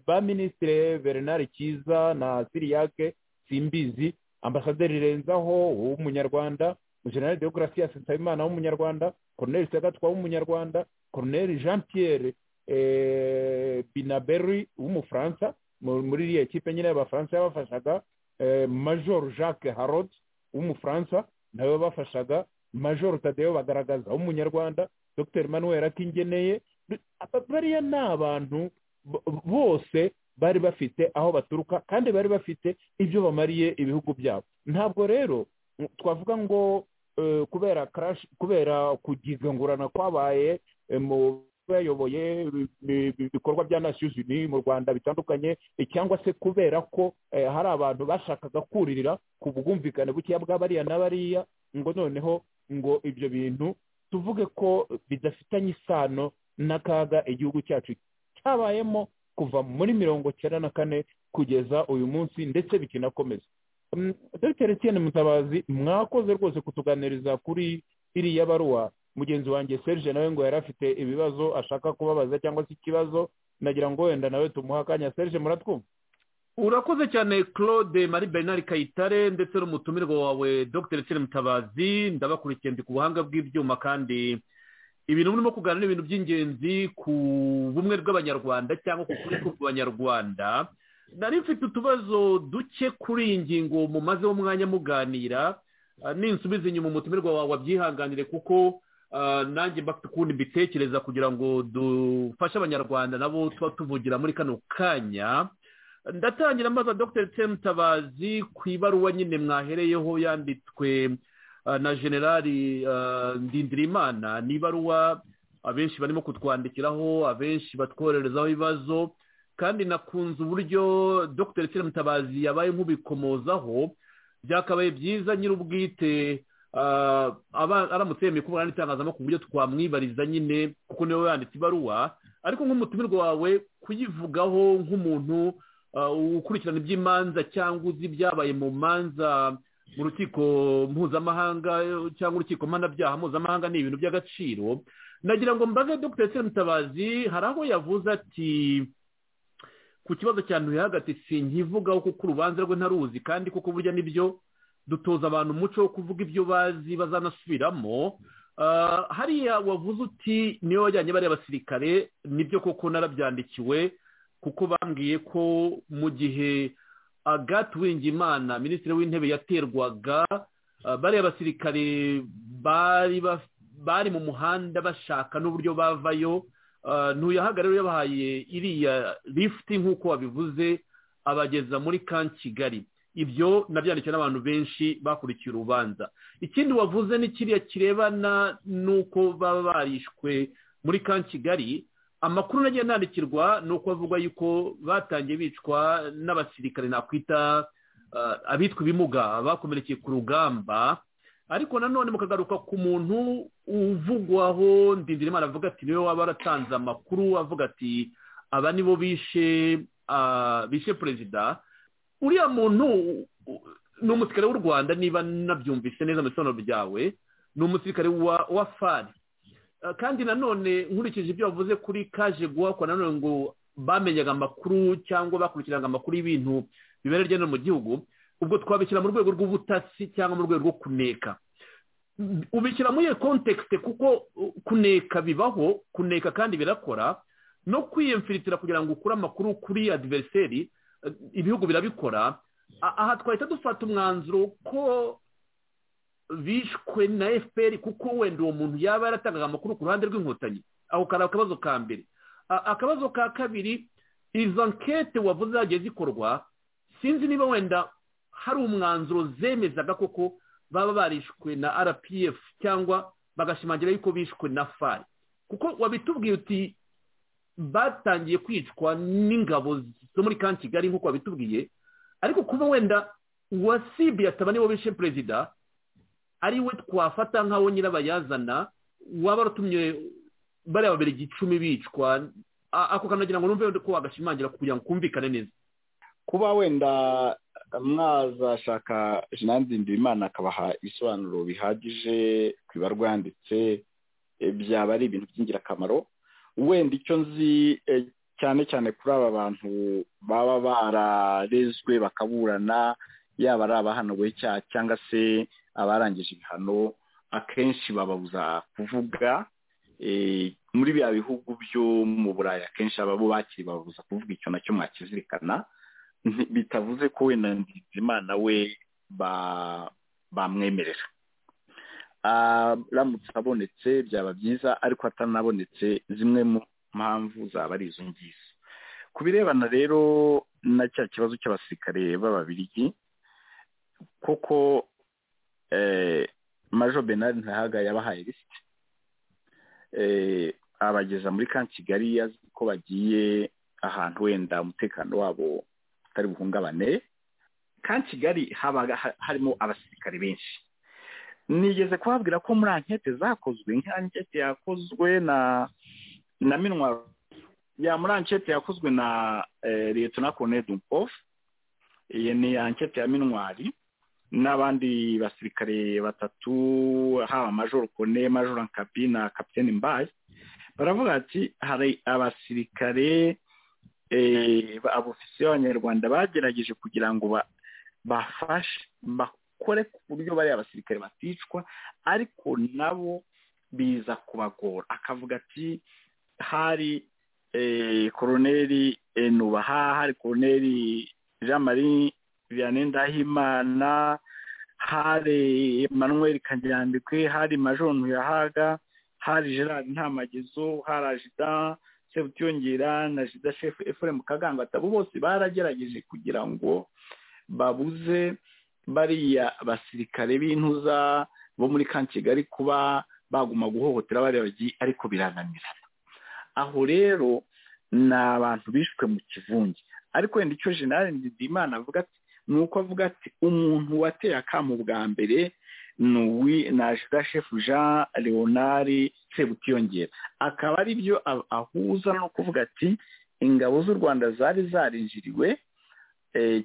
ba minisitire bernard cyiza na siriyake simbizi ambasaderi renzaho w'umunyarwanda generale deogratias nsabimana w'umunyarwanda coronel sagatwa w'umunyarwanda coronel jean pierre binaberi w'umufaransa muri iriya kipe nyine abafaransa yabafashaga major jacques harod w'umufaransa nawe yabafashaga major tadeyo bagaragaza w'umunyarwanda dr manuel akingeneye bariya ni abantu bose bari bafite aho baturuka kandi bari bafite ibyo bamariye ibihugu byabo ntabwo rero twavuga ngo eh, kubera crash kubera kugigangurana kwabaye eh, mu bayoboye ibikorwa bya nations unies mu rwanda bitandukanye eh, cyangwa se kubera ko eh, hari abantu bashakaga kuririra ku bwumvikane bukeya bwa bariya na bariya ngo noneho ngo ibyo bintu tuvuge ko bidafitanye isano n'akaga igihugu cyacu cyabayemo kuva muri mirongo cyenda na kane kugeza uyu munsi ndetse bikinakomeza Mm, dr etienne mutabazi mwakoze rwose kutuganiriza kuri iriya baruwa mugenzi wanjye serge nawe ngo yari afite ibibazo ashaka kubabaza cyangwa se ikibazo nagira ngo wenda nawe tumuha akanya serge muratwumva urakoze cyane claude marie bernard kayitare ndetse n'umutumirwa wawe dr etienne mutabazi ndabakurikiye ndi ku buhanga bw'ibyuma kandi ibintu murimo kuganira ni ibintu by'ingenzi ku bumwe bw'abanyarwanda cyangwa ku kuri bw'abanyarwanda nari mfite utubazo duke kuri iyi ngingo mumazeho umwanya muganira Ah, ninsubiza inyuma umutumirwa wawe wabyihanganire kuko ah, nanjye mba mfite ukundi mbitekereza kugira ngo dufashe abanyarwanda nabo tuba tuvugira muri kano kanya ndatangira mbaza dr temutabazi ku ibaruwa nyine mwahereyeho yanditswe ah, na generali ah, ndindirimana ni ibaruwa abenshi barimo kutwandikiraho abenshi batwohererezaho ibibazo kandi nakunze uburyo dr Etienne mutabazi yabaye nk'ubikomozaho byakabaye byiza nyir'ubwite ah, aba- aramutse yemeye kubona n'itangazamakuru uburyo twamwibariza nyine kuko niwe wanditse ibaruwa ariko nk'umutumirwa wawe kuyivugaho nk'umuntu ah, ukurikirana iby'imanza cyangwa uzi ibyabaye mu manza mu rukiko mpuzamahanga eh, cyangwa urukiko mpanabyaha mpuzamahanga ni ibintu by'agaciro nagira ngo mbaze dr Etienne mutabazi hari aho yavuze ati ku kibazo cya ntuyahagati sinkivugaho kuko urubanza rwe ntaruzi kandi kuko burya nibyo dutoza abantu umuco wo kuvuga ibyo bazi bazanasubiramo Ah, hariya wavuze uti niyo wajyanye bariya basirikare nibyo koko narabyandikiwe kuko bambwiye ko mu gihe agathe uwingimana minisitiri w'intebe yaterwaga ah, bariya basirikare bari baf- bari mu muhanda bashaka n'uburyo bavayo Ah, ntuyahagare rero yabahaye iriya lifuti nk'uko wabivuze abageza muri kan kigali ibyo nabyandikiwe n'abantu benshi bakurikiye urubanza ikindi wavuze ni kiriya kirebana n'uko baba barishwe muri kan kigali amakuru nagiye nandikirwa ni uko avuga yuko batangiye bicwa n'abasirikare nakwita ah, abitwa ibimuga bakomerekeye ku rugamba ariko nanone mukagaruka ku muntu uvugwaho ndindirimana avuga ati niwe waba waratanze amakuru avuga ati aba nibo bishe ah, bishe perezida uriya muntu u- ni umusirikare w'u rwanda niba nabyumvise neza mu bisobanuro byawe ni umusirikare wa wa fari Ah, kandi nanone nkurikije ibyo wavuze kuri kaje guhakwa nanone ngo bamenyaga amakuru cyangwa bakurikiranaga amakuru y'ibintu bibera hirya no hino mu gihugu ubwo twabishyira mu rwego rw'ubutasi cyangwa mu rwego rwo kuneka ubishyira muri iyo kontekste kuko uh, kuneka bibaho kuneka kandi birakora no kwiyemfiritira kugira ngo ukure amakuru kuri adiveriseri eh, ibihugu birabikora A- aha twahita dufata umwanzuro ko bishwe na fpr kuko wenda uwo muntu yaba yaratangaga amakuru ku ruhande rw'inkotanyi aho kari akabazo ka mbere A- akabazo ka kabiri izo nkete wavuze zagiye zikorwa sinzi niba wenda hari umwanzuro zemezaga koko baba barishwe na rpf cyangwa bagashimangira yuko bishwe na fari kuko wabitubwiye uti batangiye kwicwa n'ingabo zo muri kan kigali nk'uko wabitubwiye ariko kuba wenda uwasibye ataba niwo bishe perezida ari we twafata nk'aho nyirabayazana waba waratumye bariya babiri icumi bicwa A- ako kanagira ngo numve ko wagashimangira kugira ngo kumvikane neza kuba wenda mwazashaka jean imana akabaha ibisobanuro bihagije ku ibarwa yanditse eh, byaba ari ibintu by'ingirakamaro wenda icyo nzi eh, cyane cyane kuri aba bantu baba bararezwe bakaburana yaba ari abahanuwe icyaha cyangwa se abarangije ibihano akenshi bababuza kuvuga eh, muri biriya bihugu byo mu burayi akenshi ababo bakiri bababuza kuvuga icyo nacyo mwakizirikana nti- bitavuze ko wenda Nzeyimana we ba- bamwemerera aramutse abonetse byaba byiza ariko atanabonetse zimwe mu mpamvu zaba ari izo ngizo ku birebana rero na cya kibazo cy'abasirikare b'ababirigi kuko majo benard ntahaga yabahaye lisiti abageza muri ka kigali azi ko bagiye ahantu wenda umutekano wabo utari buhungabane ka kigali haba harimo abasirikare benshi nigeze kubabwira ko muri ankete zakozwe nk'ankete yakozwe na na minwa ya muri ankete yakozwe na leta Colonel dumpofu iyi ni ankete ya minwari n'abandi basirikare batatu haba majoro kone majoro nkabi na kapitene mbaye baravuga ati hari abasirikare abofisiye b'abanyarwanda bagerageje kugira ngo bafashe bakore ku buryo bariya basirikare baticwa ariko nabo biza kubagora akavuga ati hari koroneri nubaha hari koroneri jean marie vianney ndahimana hari emmanuel kanyandikwe hari majoro ntuyahaga hari gerard ntamagezo hari ajida sebutiyongera na jida shefu efuremu kagangatabu bose baragerageje kugira ngo babuze bariya basirikare b'intuza bo muri ka kigali kuba baguma guhohotera bariya bagiye ariko birananirana aho rero ni abantu bishwe mu kivunge ariko wenda icyo jenali ndidimana avuga ati ni uko avuga ati umuntu wateye akamu bwa mbere ni uwi na shefu jean leonard sebutiyongera akaba ari byo ahuza no kuvuga ati ingabo z'u rwanda zari zarinjiriwe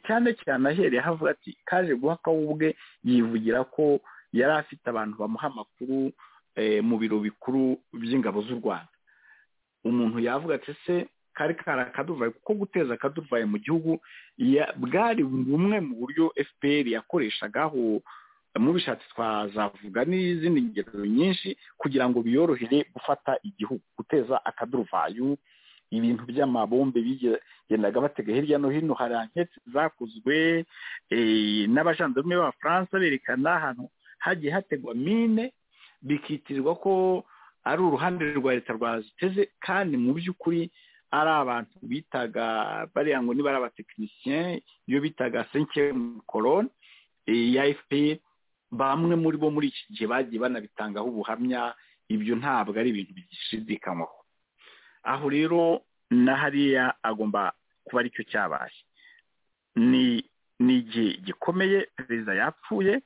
cyane cyane ahereye havuga ati kaje guhaka we ubwe yivugira ko yari afite abantu bamuha amakuru mu biro bikuru by'ingabo z'u rwanda umuntu yavuga ati se kari kari akaduvaye kuko guteza akaduvaye mu gihugu bwari bumwe mu buryo fpr yakoreshagaho mu bishatsi twazavuga n'izindi ngero nyinshi kugira ngo biyorohere gufata igihugu guteza akaduvayo ibintu by'amabombe bigendaga batega hirya no hino hari anketi zakozwe n'abajandarume b'abafaransa berekana ahantu hagiye hategwa mine bikitirirwa ko ari uruhande rwa leta rwaziteze kandi mu by'ukuri ari abantu bitaga bariya ngo niba ari abatekinisiyen iyo bitaga senke korone ya fpr bamwe muri bo muri iki gihe bagiye banabitangaho ubuhamya ibyo ntabwo ari ibintu bigishidikanywaho aho rero na hariya agomba kuba aricyo cyabaye ni ni igihe gikomeye perezida yapfuye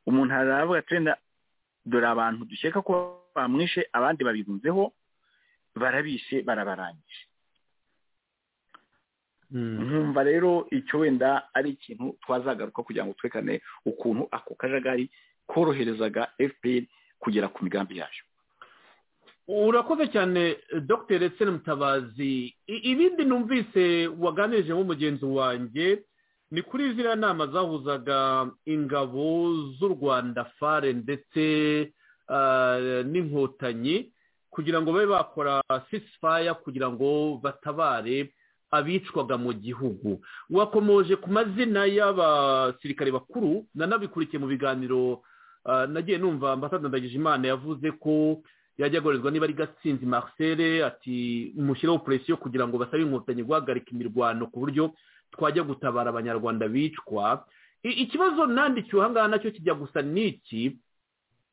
umuntu aravuga ati wenda dore abantu dukeka ko bamwishe abandi babirunzeho barabishe barabarangije nkumva rero icyo wenda ari ikintu twazagaruka kugira ngo twerekane ukuntu ako kajagari koroherezaga fpr kugera ku migambi yayo urakoze cyane dr etseni mutabazi ibindi numvise waganirije nko mugenzi wanjye ni kuri ziriya nama zahuzaga ingabo z'u rwanda fare ndetse n'inkotanyi kugira ngo babe bakora sisifaya kugira ngo batabare abicwaga mu gihugu wakomoje ku mazina y'abasirikare bakuru nanabikurikiye mu biganiro nagiye numva ambasaderi ndagijimana yavuze ko yajya agorezwa niba ari gatsinzi marcel ati mushyireho puresiyo kugira ngo basabe inkotanyi guhagarika imirwano ku buryo twajya gutabara abanyarwanda bicwa ikibazo nandikiwe aha ngaha nacyo kijya gusa n'iki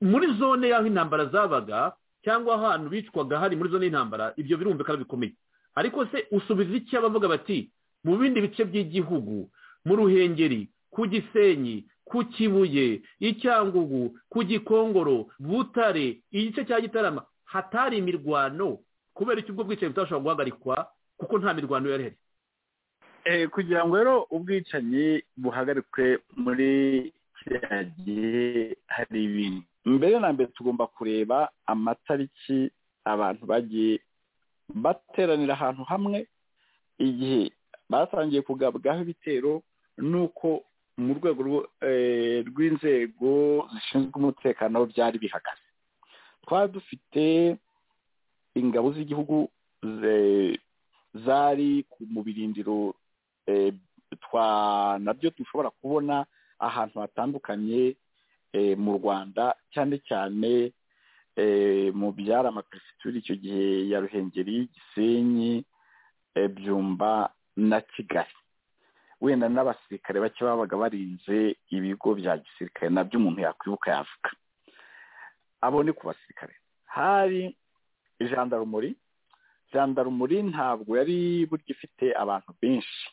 muri zone y'aho intambara zabaga cyangwa ahantu bicwaga hari muri zone y'intambara ibyo birumvikana bikomeye ariko se usubiza iki abavuga bati mu bindi bice by'igihugu mu ruhengeri ku gisenyi ku kibuye icyangugu ku gikongoro butare igice cya gitarama hatari imirwano kubera icyo ubwo bwicanyi butashobora guhagarikwa kuko nta mirwano yari ihari kugira ngo rero ubwicanyi buhagarikwe muri kiriya gihe hari ibintu mbere na mbere tugomba kureba amatariki abantu bagiye bateranira ahantu hamwe igihe batangiye kugabwaho ibitero nuko mu rwego rw'inzego zishinzwe umutekano byari bihagaze twari dufite ingabo z'igihugu zari mu birindiro nabyo dushobora kubona ahantu hatandukanye mu rwanda cyane cyane mu byari amaperefegitura icyo gihe ya ruhengeri gisenyi byumba na kigali wenda n'abasirikare bake babaga barinze ibigo bya gisirikare nabyo umuntu yakwibuka yavuga abo ni ku basirikare hari jandarumuri jandarumuri ntabwo yari burya ifite abantu benshi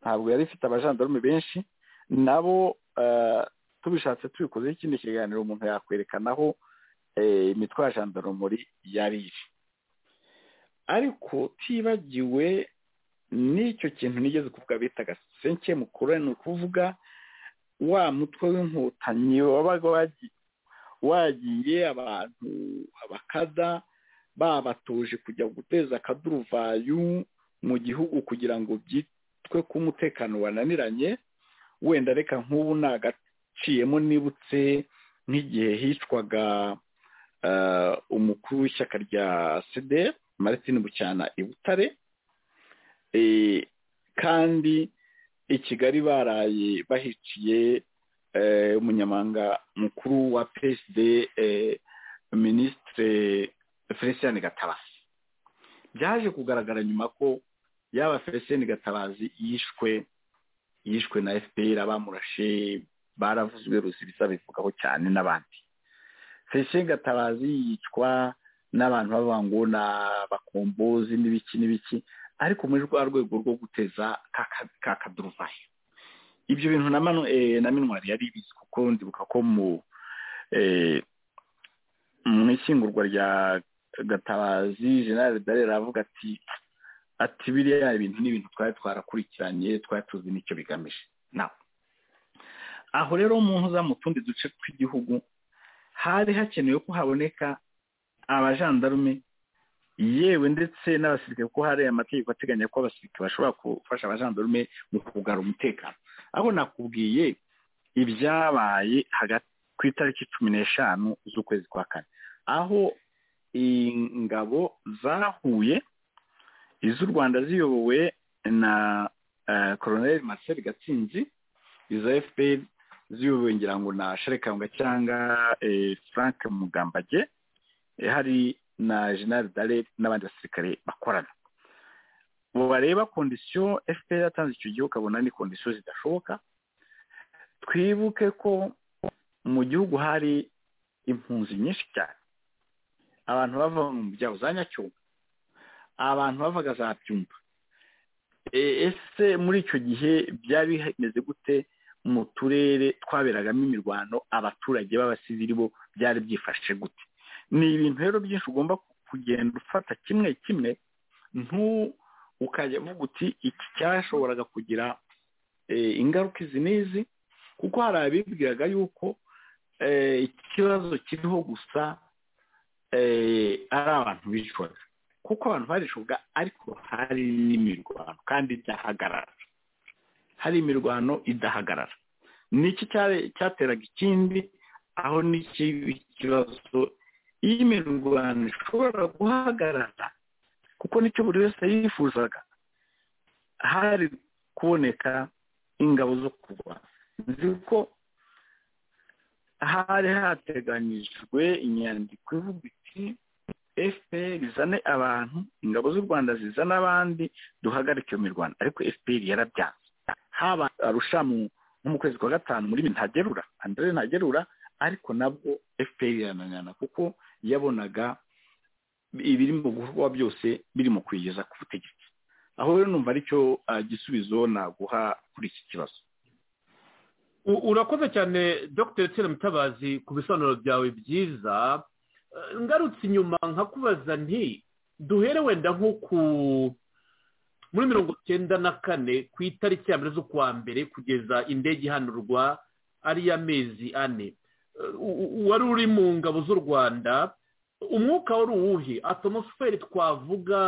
ntabwo yari ifite abajandarume benshi nabo eh, tubishatse tubikoze ikindi kiganiro umuntu yakwerekanaho eh, imitwe ya jandarumuri yari iri ariko utibagiwe n'icyo kintu nigeze kuvuga bitaga senke mukuru ni ukuvuga wa mutwe w'inkotanyi wabaga wagi- wagiye abantu abakada babatuje kujya guteza akaduruvayu mu gihugu kugira ngo byitwe ko umutekano wananiranye wenda reka nk'ubu nagaciyemo nibutse nk'igihe hicwaga eh, umukuru w'ishyaka rya sede martin bucyana i butare Eh, kandi i kigali baraye bahiciye eh, umunyamanga mukuru wa psd eh, minisitire felicien gatabazi byaje kugaragara nyuma ko yaba felicien gatabazi yishwe yishwe na fpr abamurashe baravuzwe rusibiza bivugaho cyane n'abandi felicien gatabazi yicwa n'abantu b'abangu n'abakombozi n'ibiki n'ibiki ariko muri rwa rwego rwo guteza ka ka- ka kaduruvayi ibyo bintu na manu eh, na minwari yari ibizi kuko ndibuka ko mu eh, mu ishyingurwa rya gatabazi general darera aravuga ati ati biriya ibintu ni ibintu twari twarakurikiranye twari tuzi n'icyo bigamije na aho rero mu ntuza mu tundi duce tw'igihugu hari hakenewe ko haboneka abajandarume yewe ndetse n'abasirikare kuko hari amategeko ateganya ko abasirikare bashobora gufasha abajandarume mu kugarura umutekano aho nakubwiye ibyabaye hagati ku itariki cumi n'eshanu z'ukwezi kwa kane aho ingabo zahuye iz'u rwanda ziyobowe na koroneli marcel gatsinzi izo fpr ziyobowe ngira ngo na sherekanga cyangwa eh, frank mugambage Eh, hari na general dale n'abandi basirikare bakorana ubu bareba kondisiyo fpr yatanze icyo gihe ukabona ni kondisiyo zidashoboka twibuke ko mu gihugu hari impunzi nyinshi cyane abantu bava mu byaro za nyacyuma abantu bavaga za byumba Eh, ese muri icyo gihe byari bimeze gute mu turere twaberagamo imirwano abaturage b'abasivili bo byari byifashe gute ni ibintu rero byinshi ugomba kugenda ufata kimwe kimwe ntu ukajya uvuga uti iki cyashoboraga kugira eh, ingaruka izi n'izi kuko hari abibwiraga yuko eh, ikibazo kiriho gusa eh, ari abantu bicwaga kuko abantu barishoboka ariko hari n'imirwano kandi idahagarara hari imirwano idahagarara ni iki cyari- cyateraga ikindi aho n'iki ikibazo iyo imirwano ishobora guhagarara kuko nicyo buri wese yifuzaga hari kuboneka ingabo zo kurwana nzi ko hari hateganyijwe inyandiko ivuga iti fpr izane abantu ingabo z'u rwanda zizane abandi duhagarike iyo mirwano ariko fpr yarabyanze haba arushamu nko mu kwezi kwa gatanu muri ntagerura andre ntagerura ariko nabwo fpr irananirana kuko yabonaga ibiri mu gukorwa byose biri mu kwigeza ku butegetsi aho rero numva aricyo ah, gisubizo naguha kuri iki kibazo U- urakoze cyane dr tere mutabazi ku bisobanuro byawe byiza Eh, ngarutse inyuma nkakubaza nti duhere wenda nko ku muri mirongo cyenda na kane ku itariki ya mbere z'ukwa mbere kugeza indege ihanurwa ari iy'amezi ane Eh, u- u- wari uri mu ngabo z'u rwanda umwuka wari uwuhe atmosfere twavuga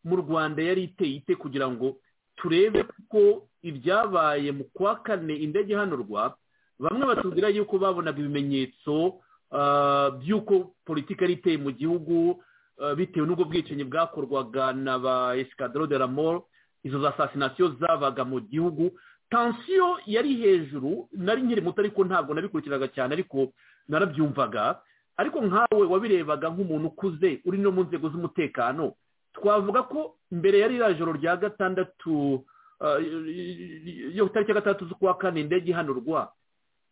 mu rwanda yari iteye ite kugira ngo turebe ko ibyabaye mu kwa kane indege ihanurwa bamwe batubwira yuko babonaga ibimenyetso ah, by'uko politiki yari iteye mu gihugu ah, bitewe n'ubwo bwicanyi bwakorwaga na ba esikadoro de la mort izo za asasinasiyo zabaga mu gihugu tansiyo yari hejuru nari nkiri muto ariko ntabwo nabikurikiraga cyane ariko narabyumvaga ariko nkawe wabirebaga nk'umuntu ukuze uri no mu nzego z'umutekano twavuga ko mbere ya ririya joro rya gatandatu ah, yo tariki ya gatandatu z'ukwa kane indege ihanurwa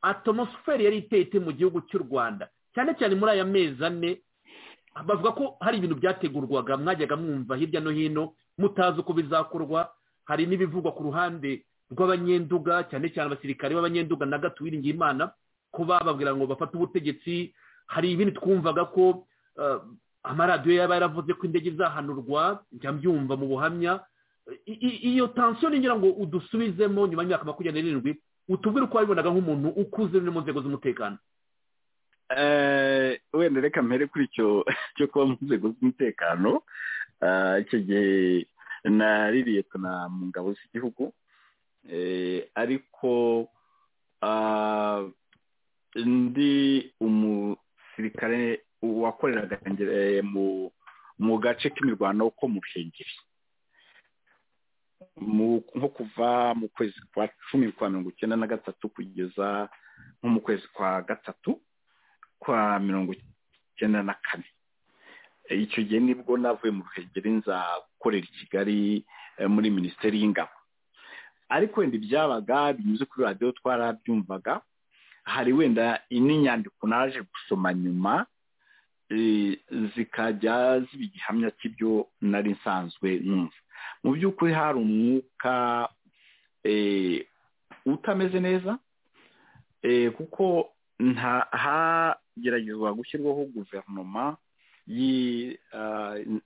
atomosiferi yari iteye ite mu gihugu cy'u rwanda cyane cyane muri aya mezi ane bavuga ko hari ibintu byategurwaga mwajyaga mwumva hirya no hino mutazi uko bizakorwa hari n'ibivugwa ku ruhande rw'abanyenduga cyane cyane abasirikare b'abanyenduga na gato wiringiye imana ko bababwira ngo bafate ubutegetsi hari ibindi twumvaga ko eh, amaradiyo yaba yaravuze ko indege izahanurwa njya mbyumva mu buhamya I- i- iyo tansiyo ngira ngo udusubizemo nyuma y'imyaka makumyabiri n'irindwi utubwire uko wabibonaga nk'umuntu ukuze uri mu nzego z'umutekano Eh, wenda reka mpere kuri icyo cyo kuba mu nzego z'umutekano Ah, icyo gihe naririye tuna mu ngabo z'igihugu Eh, ariko ah, ndi umusirikare wakoreraga eh, mu mu gace k'imirwano ko mu ruhengeri Mu- nko kuva mu kwezi kwa cumi kwa mirongo icyenda na gatatu kugeza nko mu kwezi kwa gatatu kwa mirongo icyenda na kane E, icyo gihe nibwo navuye mu ruhengeri nza gukorera i kigali e, muri minisiteri y'ingabo ariko wenda ibyabaga binyuze kuri radiyo twarabyumvaga hari wenda n'inyandiko naje gusoma nyuma e, zikajya ziba igihamya cy'ibyo nari nsanzwe numva mu by'ukuri hari umwuka e, utameze neza Eh, kuko nta hageragezwa gushyirwaho guverinoma yi ah, n-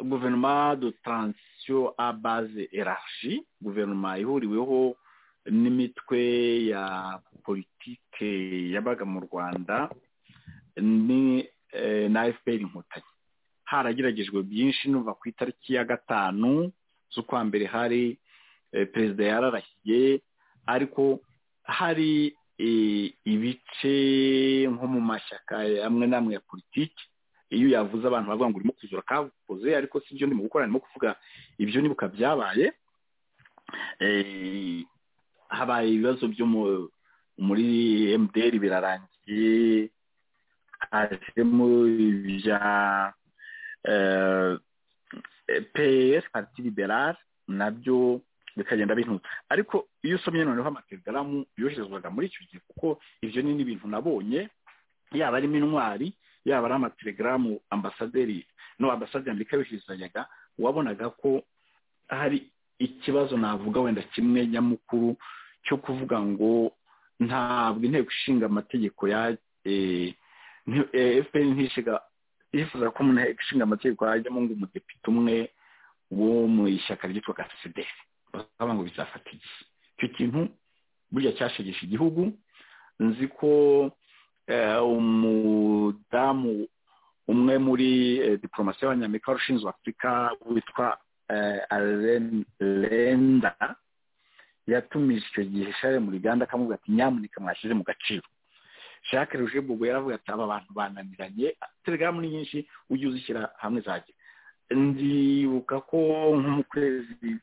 guverinoma de transition a base erarchi guverinoma ihuriweho n'imitwe ya politike yabaga mu rwanda ni eh, na fpr inkotanyi harageragejwe byinshi numva ku itariki ya gatanu z'ukwa mbere hari eh, perezida yararahiye ariko hari eh, ibice nko mu mashyaka amwe n'amwe ya politiki iyo yavuze abantu bavuga ngo urimo kuzura kavuze ariko si byo ndimo gukora ndimo kuvuga ibyo nibuka byabaye Eh, habaye ibibazo byo mu- muri mdr birarangiye hajemo ibya eh, ps parti liberale nabyo bikagenda bintuta ariko iyo usomye noneho amatelegaramu yoherezwaga muri icyo gihe kuko ibyo ni n'ibintu nabonye yaba arimo intwari yaba ari amatelegaramu ambasaderi no ambasaderi amerika yoherezanyaga wabonaga ko hari ikibazo navuga wenda kimwe nyamukuru cyo kuvuga ngo ntabwo inteko ishinga amategeko ya eh, nti- eh, fpr ntishiga yifuza ko mu nteko ishinga amategeko hajyamo ngo umudepite umwe wo mu ishyaka ryitwaga cdr bakaba ngo bizafata iki icyo kintu burya cyashegeshe igihugu nzi ko eh, umudamu umwe muri eh, diporomasi y'abanyamerika wari ushinzwe afurika witwa eh, Allen lenda yatumije icyo gihe share mu ruganda akamubwira ati nyamuneka mwashyize mu gaciro jacques ruje bubu yaravuga ati aba bantu bananiranye telegaramu ni nyinshi ujye uzishyira hamwe zajya ndibuka ko nko mu kwezi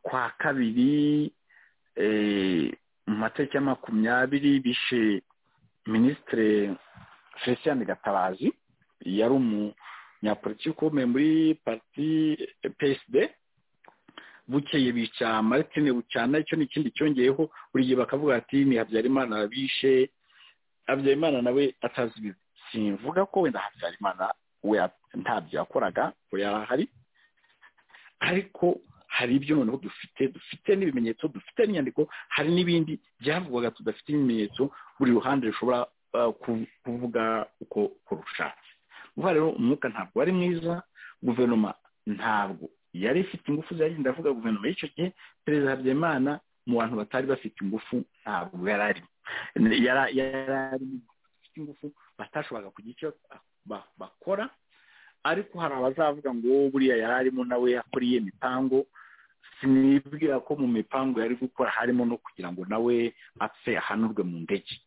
kwa kabiri eh, mu matariki ya makumyabiri bishe minisitiri felicien gatabazi yari umunyapolitiki ukomeye muri parti psd bukeye bica maritine bucyana icyo ni ikindi cyongeyeho buri gihe bakavuga ati ni habyarimana bishe habyarimana nawe atazi ibibi simvuga ko wenda habyarimana we ntabyo yakoraga ngo yarahari ariko hari ibyo noneho dufite dufite n'ibimenyetso dufite n'inyandiko hari n'ibindi byavugwaga tudafite ibimenyetso buri ruhande rushobora ah, ku- kuvuga uko uko rushatse vuba rero umwuka ntabwo wari mwiza guverinoma ntabwo yari ifite ingufu zagenda avuga guverinoma y'icyo gihe perezida habyarimana mu bantu batari bafite ingufu ntabwo yari arimo yari yari arimo bafite ingufu batashoboraga kugira icyo ba- bakora ariko hari abazavuga ngo buriya yari arimo nawe yakoriye imipango sinibwira ko mu mipango yari gukora harimo no kugira ngo nawe apfe ahanurwe mu ndege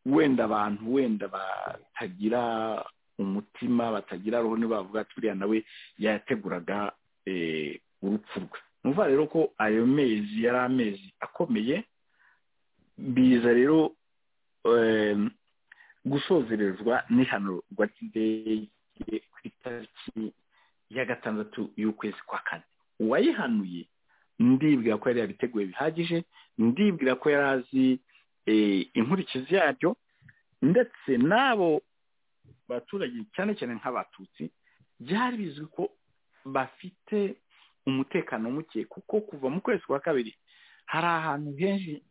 wenda abantu wenda batagira umutima batagira roho ntibavuga ati buriya nawe yateguraga eh, urupfu rwe numva rero ko ayo mezi yari amezi akomeye biza rero em, gusozerezwa n'ihanurwa ry'indege ku itariki ya gatandatu y'ukwezi kwa kane uwayihanuye ndibwira ko yari yabiteguye bihagije ndibwira ko yari azi inkurikizi yaryo ndetse n'abo baturage cyane cyane nk'abatutsi byari bizwi ko bafite umutekano muke kuko kuva mu kwezi kwa kabiri hari ahantu henshi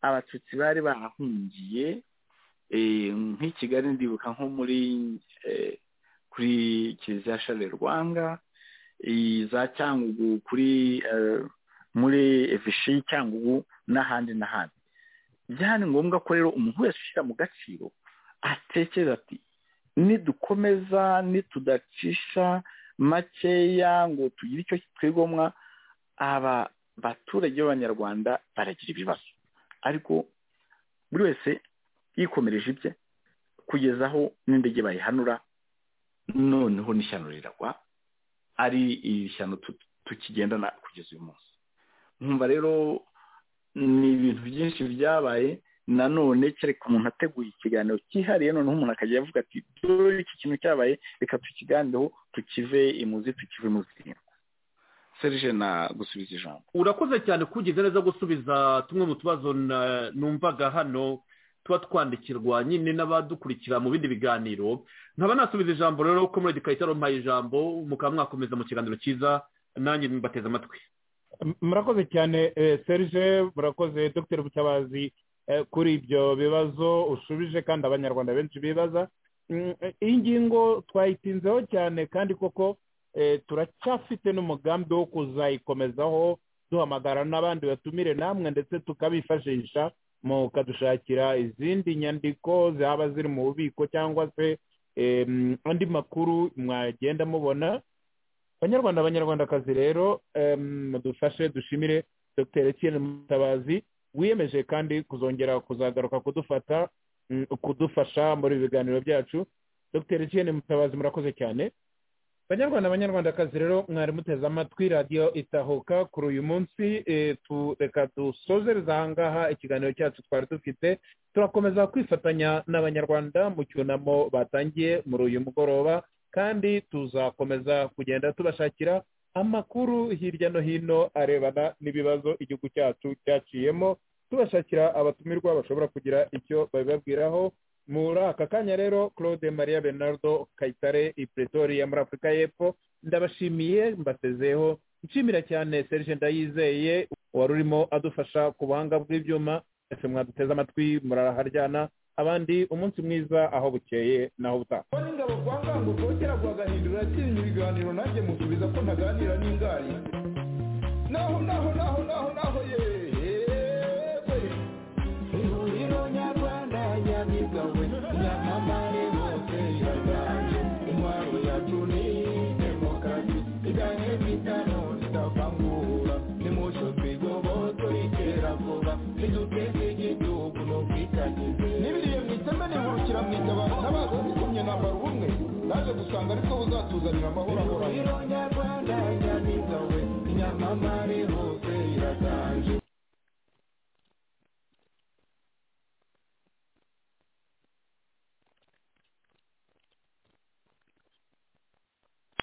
abatutsi bari barahungiye nk'i kigali ndibuka nko muri kuri kiliziya shale rwanga za cyangugu kuri muri evishi cyangugu n'ahandi n'ahandi byari ngombwa ko rero umuntu wese ushyira mu gaciro atekereza ati nidukomeza nitudacisha makeya ngo tugire icyo twigomwa aba baturage b'abanyarwanda baragira ibibazo ariko buri wese yikomereje ibye kugeza aho n'indege bayihanura noneho n'ishyano riragwa ari iri shyano tukigendana kugeza uyu munsi nkumva rero ni ibintu byinshi byabaye nanone kereka umuntu ateguye ikiganiro cyihariye noneho umuntu akajya avuga ati dore iki kintu cyabaye reka tukiganireho tukive imuzi tukive imuzingo serije na gusubiza ijambo urakoze cyane kugize neza gusubiza tumwe mu tubazo numvaga hano tuba twandikirwa nyine n'abadukurikira mu bindi biganiro nkaba nasubiza ijambo rero ko muri edikaritsiyo arompaye ijambo mukaba mwakomeza mu kiganiro cyiza nanjye mbateze amatwi murakoze cyane serije murakoze dr butabazi kuri ibyo bibazo ushubije kandi abanyarwanda benshi bibaza iyi ngingo twayitinzeho cyane kandi koko turacyafite n'umugambi wo kuzayikomezaho duhamagara n'abandi batumire namwe ndetse tukabifashisha mukadushakira izindi nyandiko zaba ziri mu bubiko cyangwa se andi makuru mwagenda mubona abanyarwanda abanyarwandakazi rero dufashe dushimire dr etienne mutabazi wiyemeje kandi kuzongera kuzagaruka kudufata kudufasha muri biganiro byacu dr etienne mutabazi murakoze cyane abanyarwanda abanyarwandakazi rero mwari muteze amatwi radiyo itahuka kuri uyu munsi reka dusozereza ahangaha ikiganiro cyacu twari dufite turakomeza kwifatanya n'abanyarwanda mu cyunamo batangiye muri uyu mugoroba kandi tuzakomeza kugenda tubashakira amakuru hirya no hino arebana n'ibibazo igihugu cyacu cyaciyemo tubashakira abatumirwa bashobora kugira icyo babibabwiraho muri aka kanya rero claude maria bernardo kayitare i pretoria muri afurika y'epfo ndabashimiye mbasezeho nshimira cyane serge ndayizeye wari urimo adufasha ku buhanga bw'ibyuma ndetse mwaduteze amatwi muraharyana abandi umunsi mwiza aho bukeye n'aho butaha ko n'ingabo kwa ngango kongera guhagahindura kirimo ibiganiro nanjye musubiza ko ntaganira n'ingari naho naho naho naho naho yeee nibiriye mu iteme nihurukira mu igabano n'abaza zikumye nambara ubumwe naje gusanga ariko buzatuzanira amahoro ahora